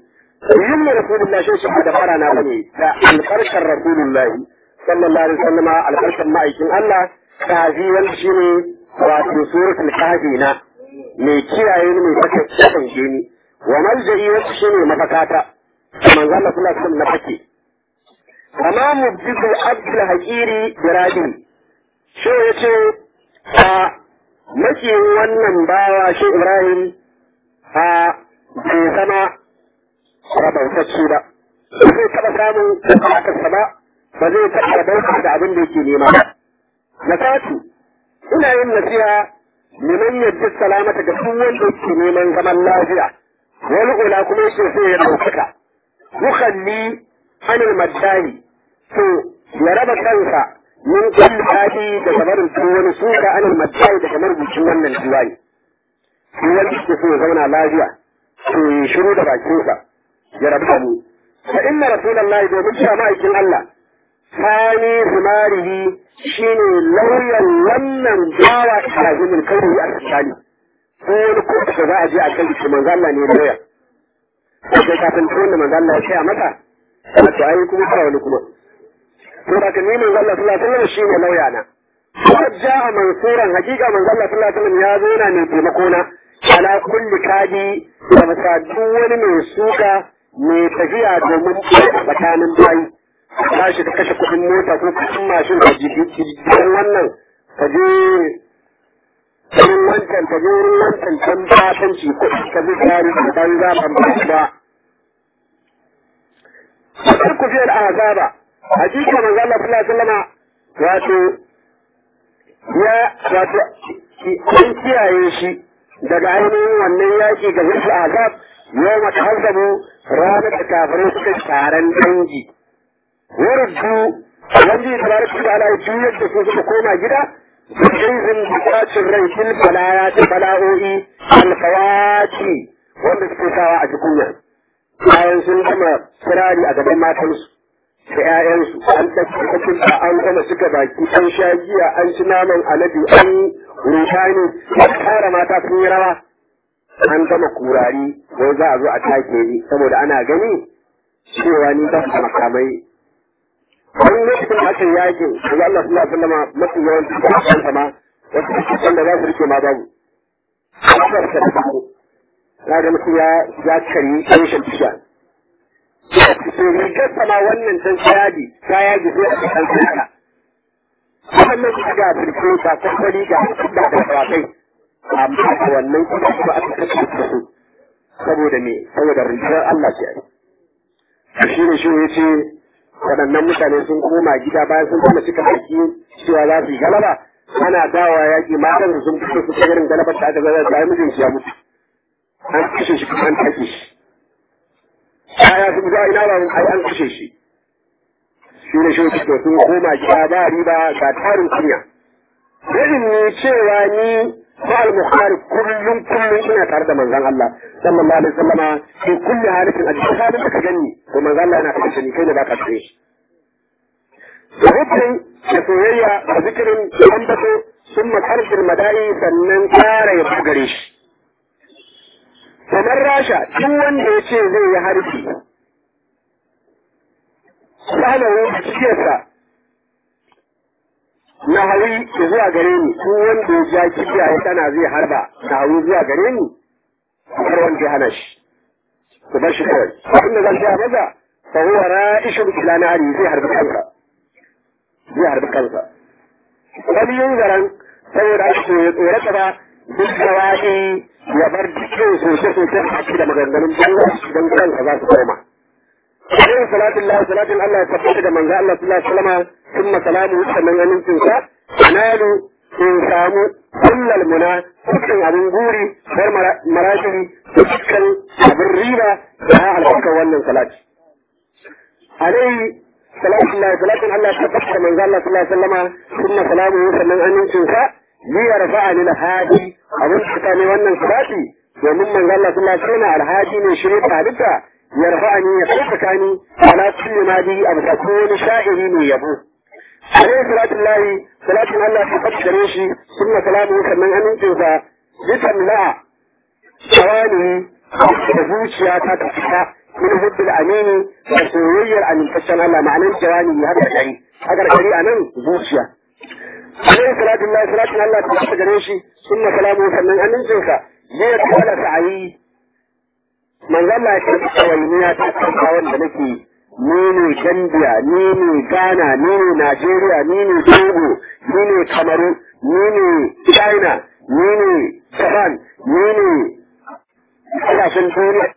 yin rasulullah shi shi da fara na bane da albarkar rasulullah sallallahu alaihi wasallam albarkar ma'aikin Allah kafi wanda shine wato suratul kahfi na mai kiyaye ni mai saka kasance ni wa malja'i wanda shine mafakata manzo Allah sallallahu alaihi wasallam na fake kama mubdil abdul haqiri biradi shi yace a maki wannan bawa shi Ibrahim a bai zama rabautacce ba ba zai taɓa samun bukatarsa ba ba zai taɓa rabauta da abin da yake nema ba na fatu ina yin nasiha liman yadda salamata ga duk wanda yake neman zaman lafiya wani ula kuma yake so ya ɗaukaka yukalli anil maddahi to ya raba kansa min kulli hadi da gabarin su wani suka anil maddahi da kamar bikin wannan diwani shi wanda yake so ya zauna lafiya to ya shiru da bakinsa ya rabu da mu fa inna rasulullahi domin cewa ma'aikin Allah sani zumarihi shine lauyan wannan bawa ilahimin kauri a tsakani ko wani kotu da za a je a kai shi manzo Allah ne lauya sai kafin tun da manzo Allah ya ce masa a to ai kuma fara wani kuma to da kan ni manzo Allah sallallahu alaihi wasallam shine lauya na Wajja mansuran hakika manzo Allah sallallahu alaihi wasallam ya zo na mai taimako na ala kulli kadi da masa duk wani mai suka mai tafiya domin tsakanin bayi tashi ka kashe kuɗin mota ko kuɗin mashin ka jikin wannan ka je wurin wancan ka je wurin wancan can batanci kuɗi ka zai kari da ban za ban ba ba. Sai ku fiye da azaba hakika manzo Allah sallallahu alaihi wasallam wato ya wato an kiyaye shi daga ainihin wannan yaƙi ga wasu azab yau mata hasabu ranar da kafirai suka taron dangi waruddu wanda ya tabaraka da ala juyar da su suka koma gida zaizin bukacin rai fil balaya da bala'o'i alfawati wanda suke sawa a jikunya bayan sun gama kirari a gaban matansu da ‘ya'yansu an tafi da an gama suka baki an sha giya an ci naman alade an rufani an tara mata sun yi rawa an gama kurari wai za a zo a take ni saboda ana gani cewa ni ba su makamai wani lokacin da aka yakin da Allah sallallahu alaihi wasallam mafi yawanci da aka sama wasu kusan da za su rike ma babu kasar ka da babu na ga mutum ya ya kari rashin tisha to rigar sama wannan can ta yadi ta yadi sai a kan kaya wannan su ga firko ta kwakwari ga da da kwakai amma a wannan kuma kuma aka kashe da su saboda me saboda rigar Allah ce ai shi ne shi ya ce waɗannan mutane sun koma gida bayan sun kuma cika baki cewa za su yi galaba ana dawa yaƙi matan su sun fito su ta irin galabar da aka zama da ai mijin ya mutu an kashe shi kuma an take shi kaya su za ina ba ai an kashe shi shi ne shi sun koma gida ba riba ga tarin kunya irin ne cewa ni ma al-bukhari kullum kullum ina tare da manzon Allah sallallahu alaihi wasallama fi kulli halatin a cikin halin da ka gani to manzon Allah yana tare da ni kai ne baka tare shi da rubin da soyayya da zikirin ambato sun makarfin madai sannan kara ya bugare shi kamar rasha duk wanda ya ce zai yi harbi sanawu a cikiyarsa na hawi zuwa gare ni ko wanda ya ja kibiya ya tana zai harba na hawi zuwa gare ni har wanda ya hana shi ku bar shi kawai abin da zan gaya maza fa huwa ra'ishun ila nari zai harbi kansa zai harbi kansa wani yin garan saboda ake ya tsorata ba duk da waɗi ya bar dukkan sosai sosai a cikin da maganganun don kansa za su koma عليه صلاة الله صلاة الله يتبقى من ذا الله صلى الله عليه وسلم ثم سلامه sannan amincin sa nalu in samu kullal muna dukkan abin guri har marajiri dukkan abin riba da albarkar wannan salati alaihi salatu Allah salatun Allah ta tabbata manzo Allah sallallahu alaihi wasallam thumma salamuhu sannan amincin sa li yarfa'a lil hadi abin da ne wannan salati domin manzo Allah sallallahu alaihi wasallam alhaji ne shirin halitta yarfa'ani ya ɗaukaka ni ala kulli ma bi abu ta wani sha'iri ne yabo alaihi salatu lahi salatun Allah ta fakkare shi sunna salamu sannan amincin sa bitan la tawani da zuciya ta ta fita min hubbil amini da soyayyar amintaccen Allah ma'anar jawani haka kai haka kai anan zuciya alaihi salatu Allah salatu Allah ta tabbata gare shi sunna salamu sannan amincinsa zai kala sa'ayi manzo Allah ya ce kawai ta tsaka wanda nake ni ne Gambia, ni ne Ghana, ni ne Najeriya, ni ne Togo, ni ne Kamaru, ni ne China, ni ne Japan, ni ne kasashen duniya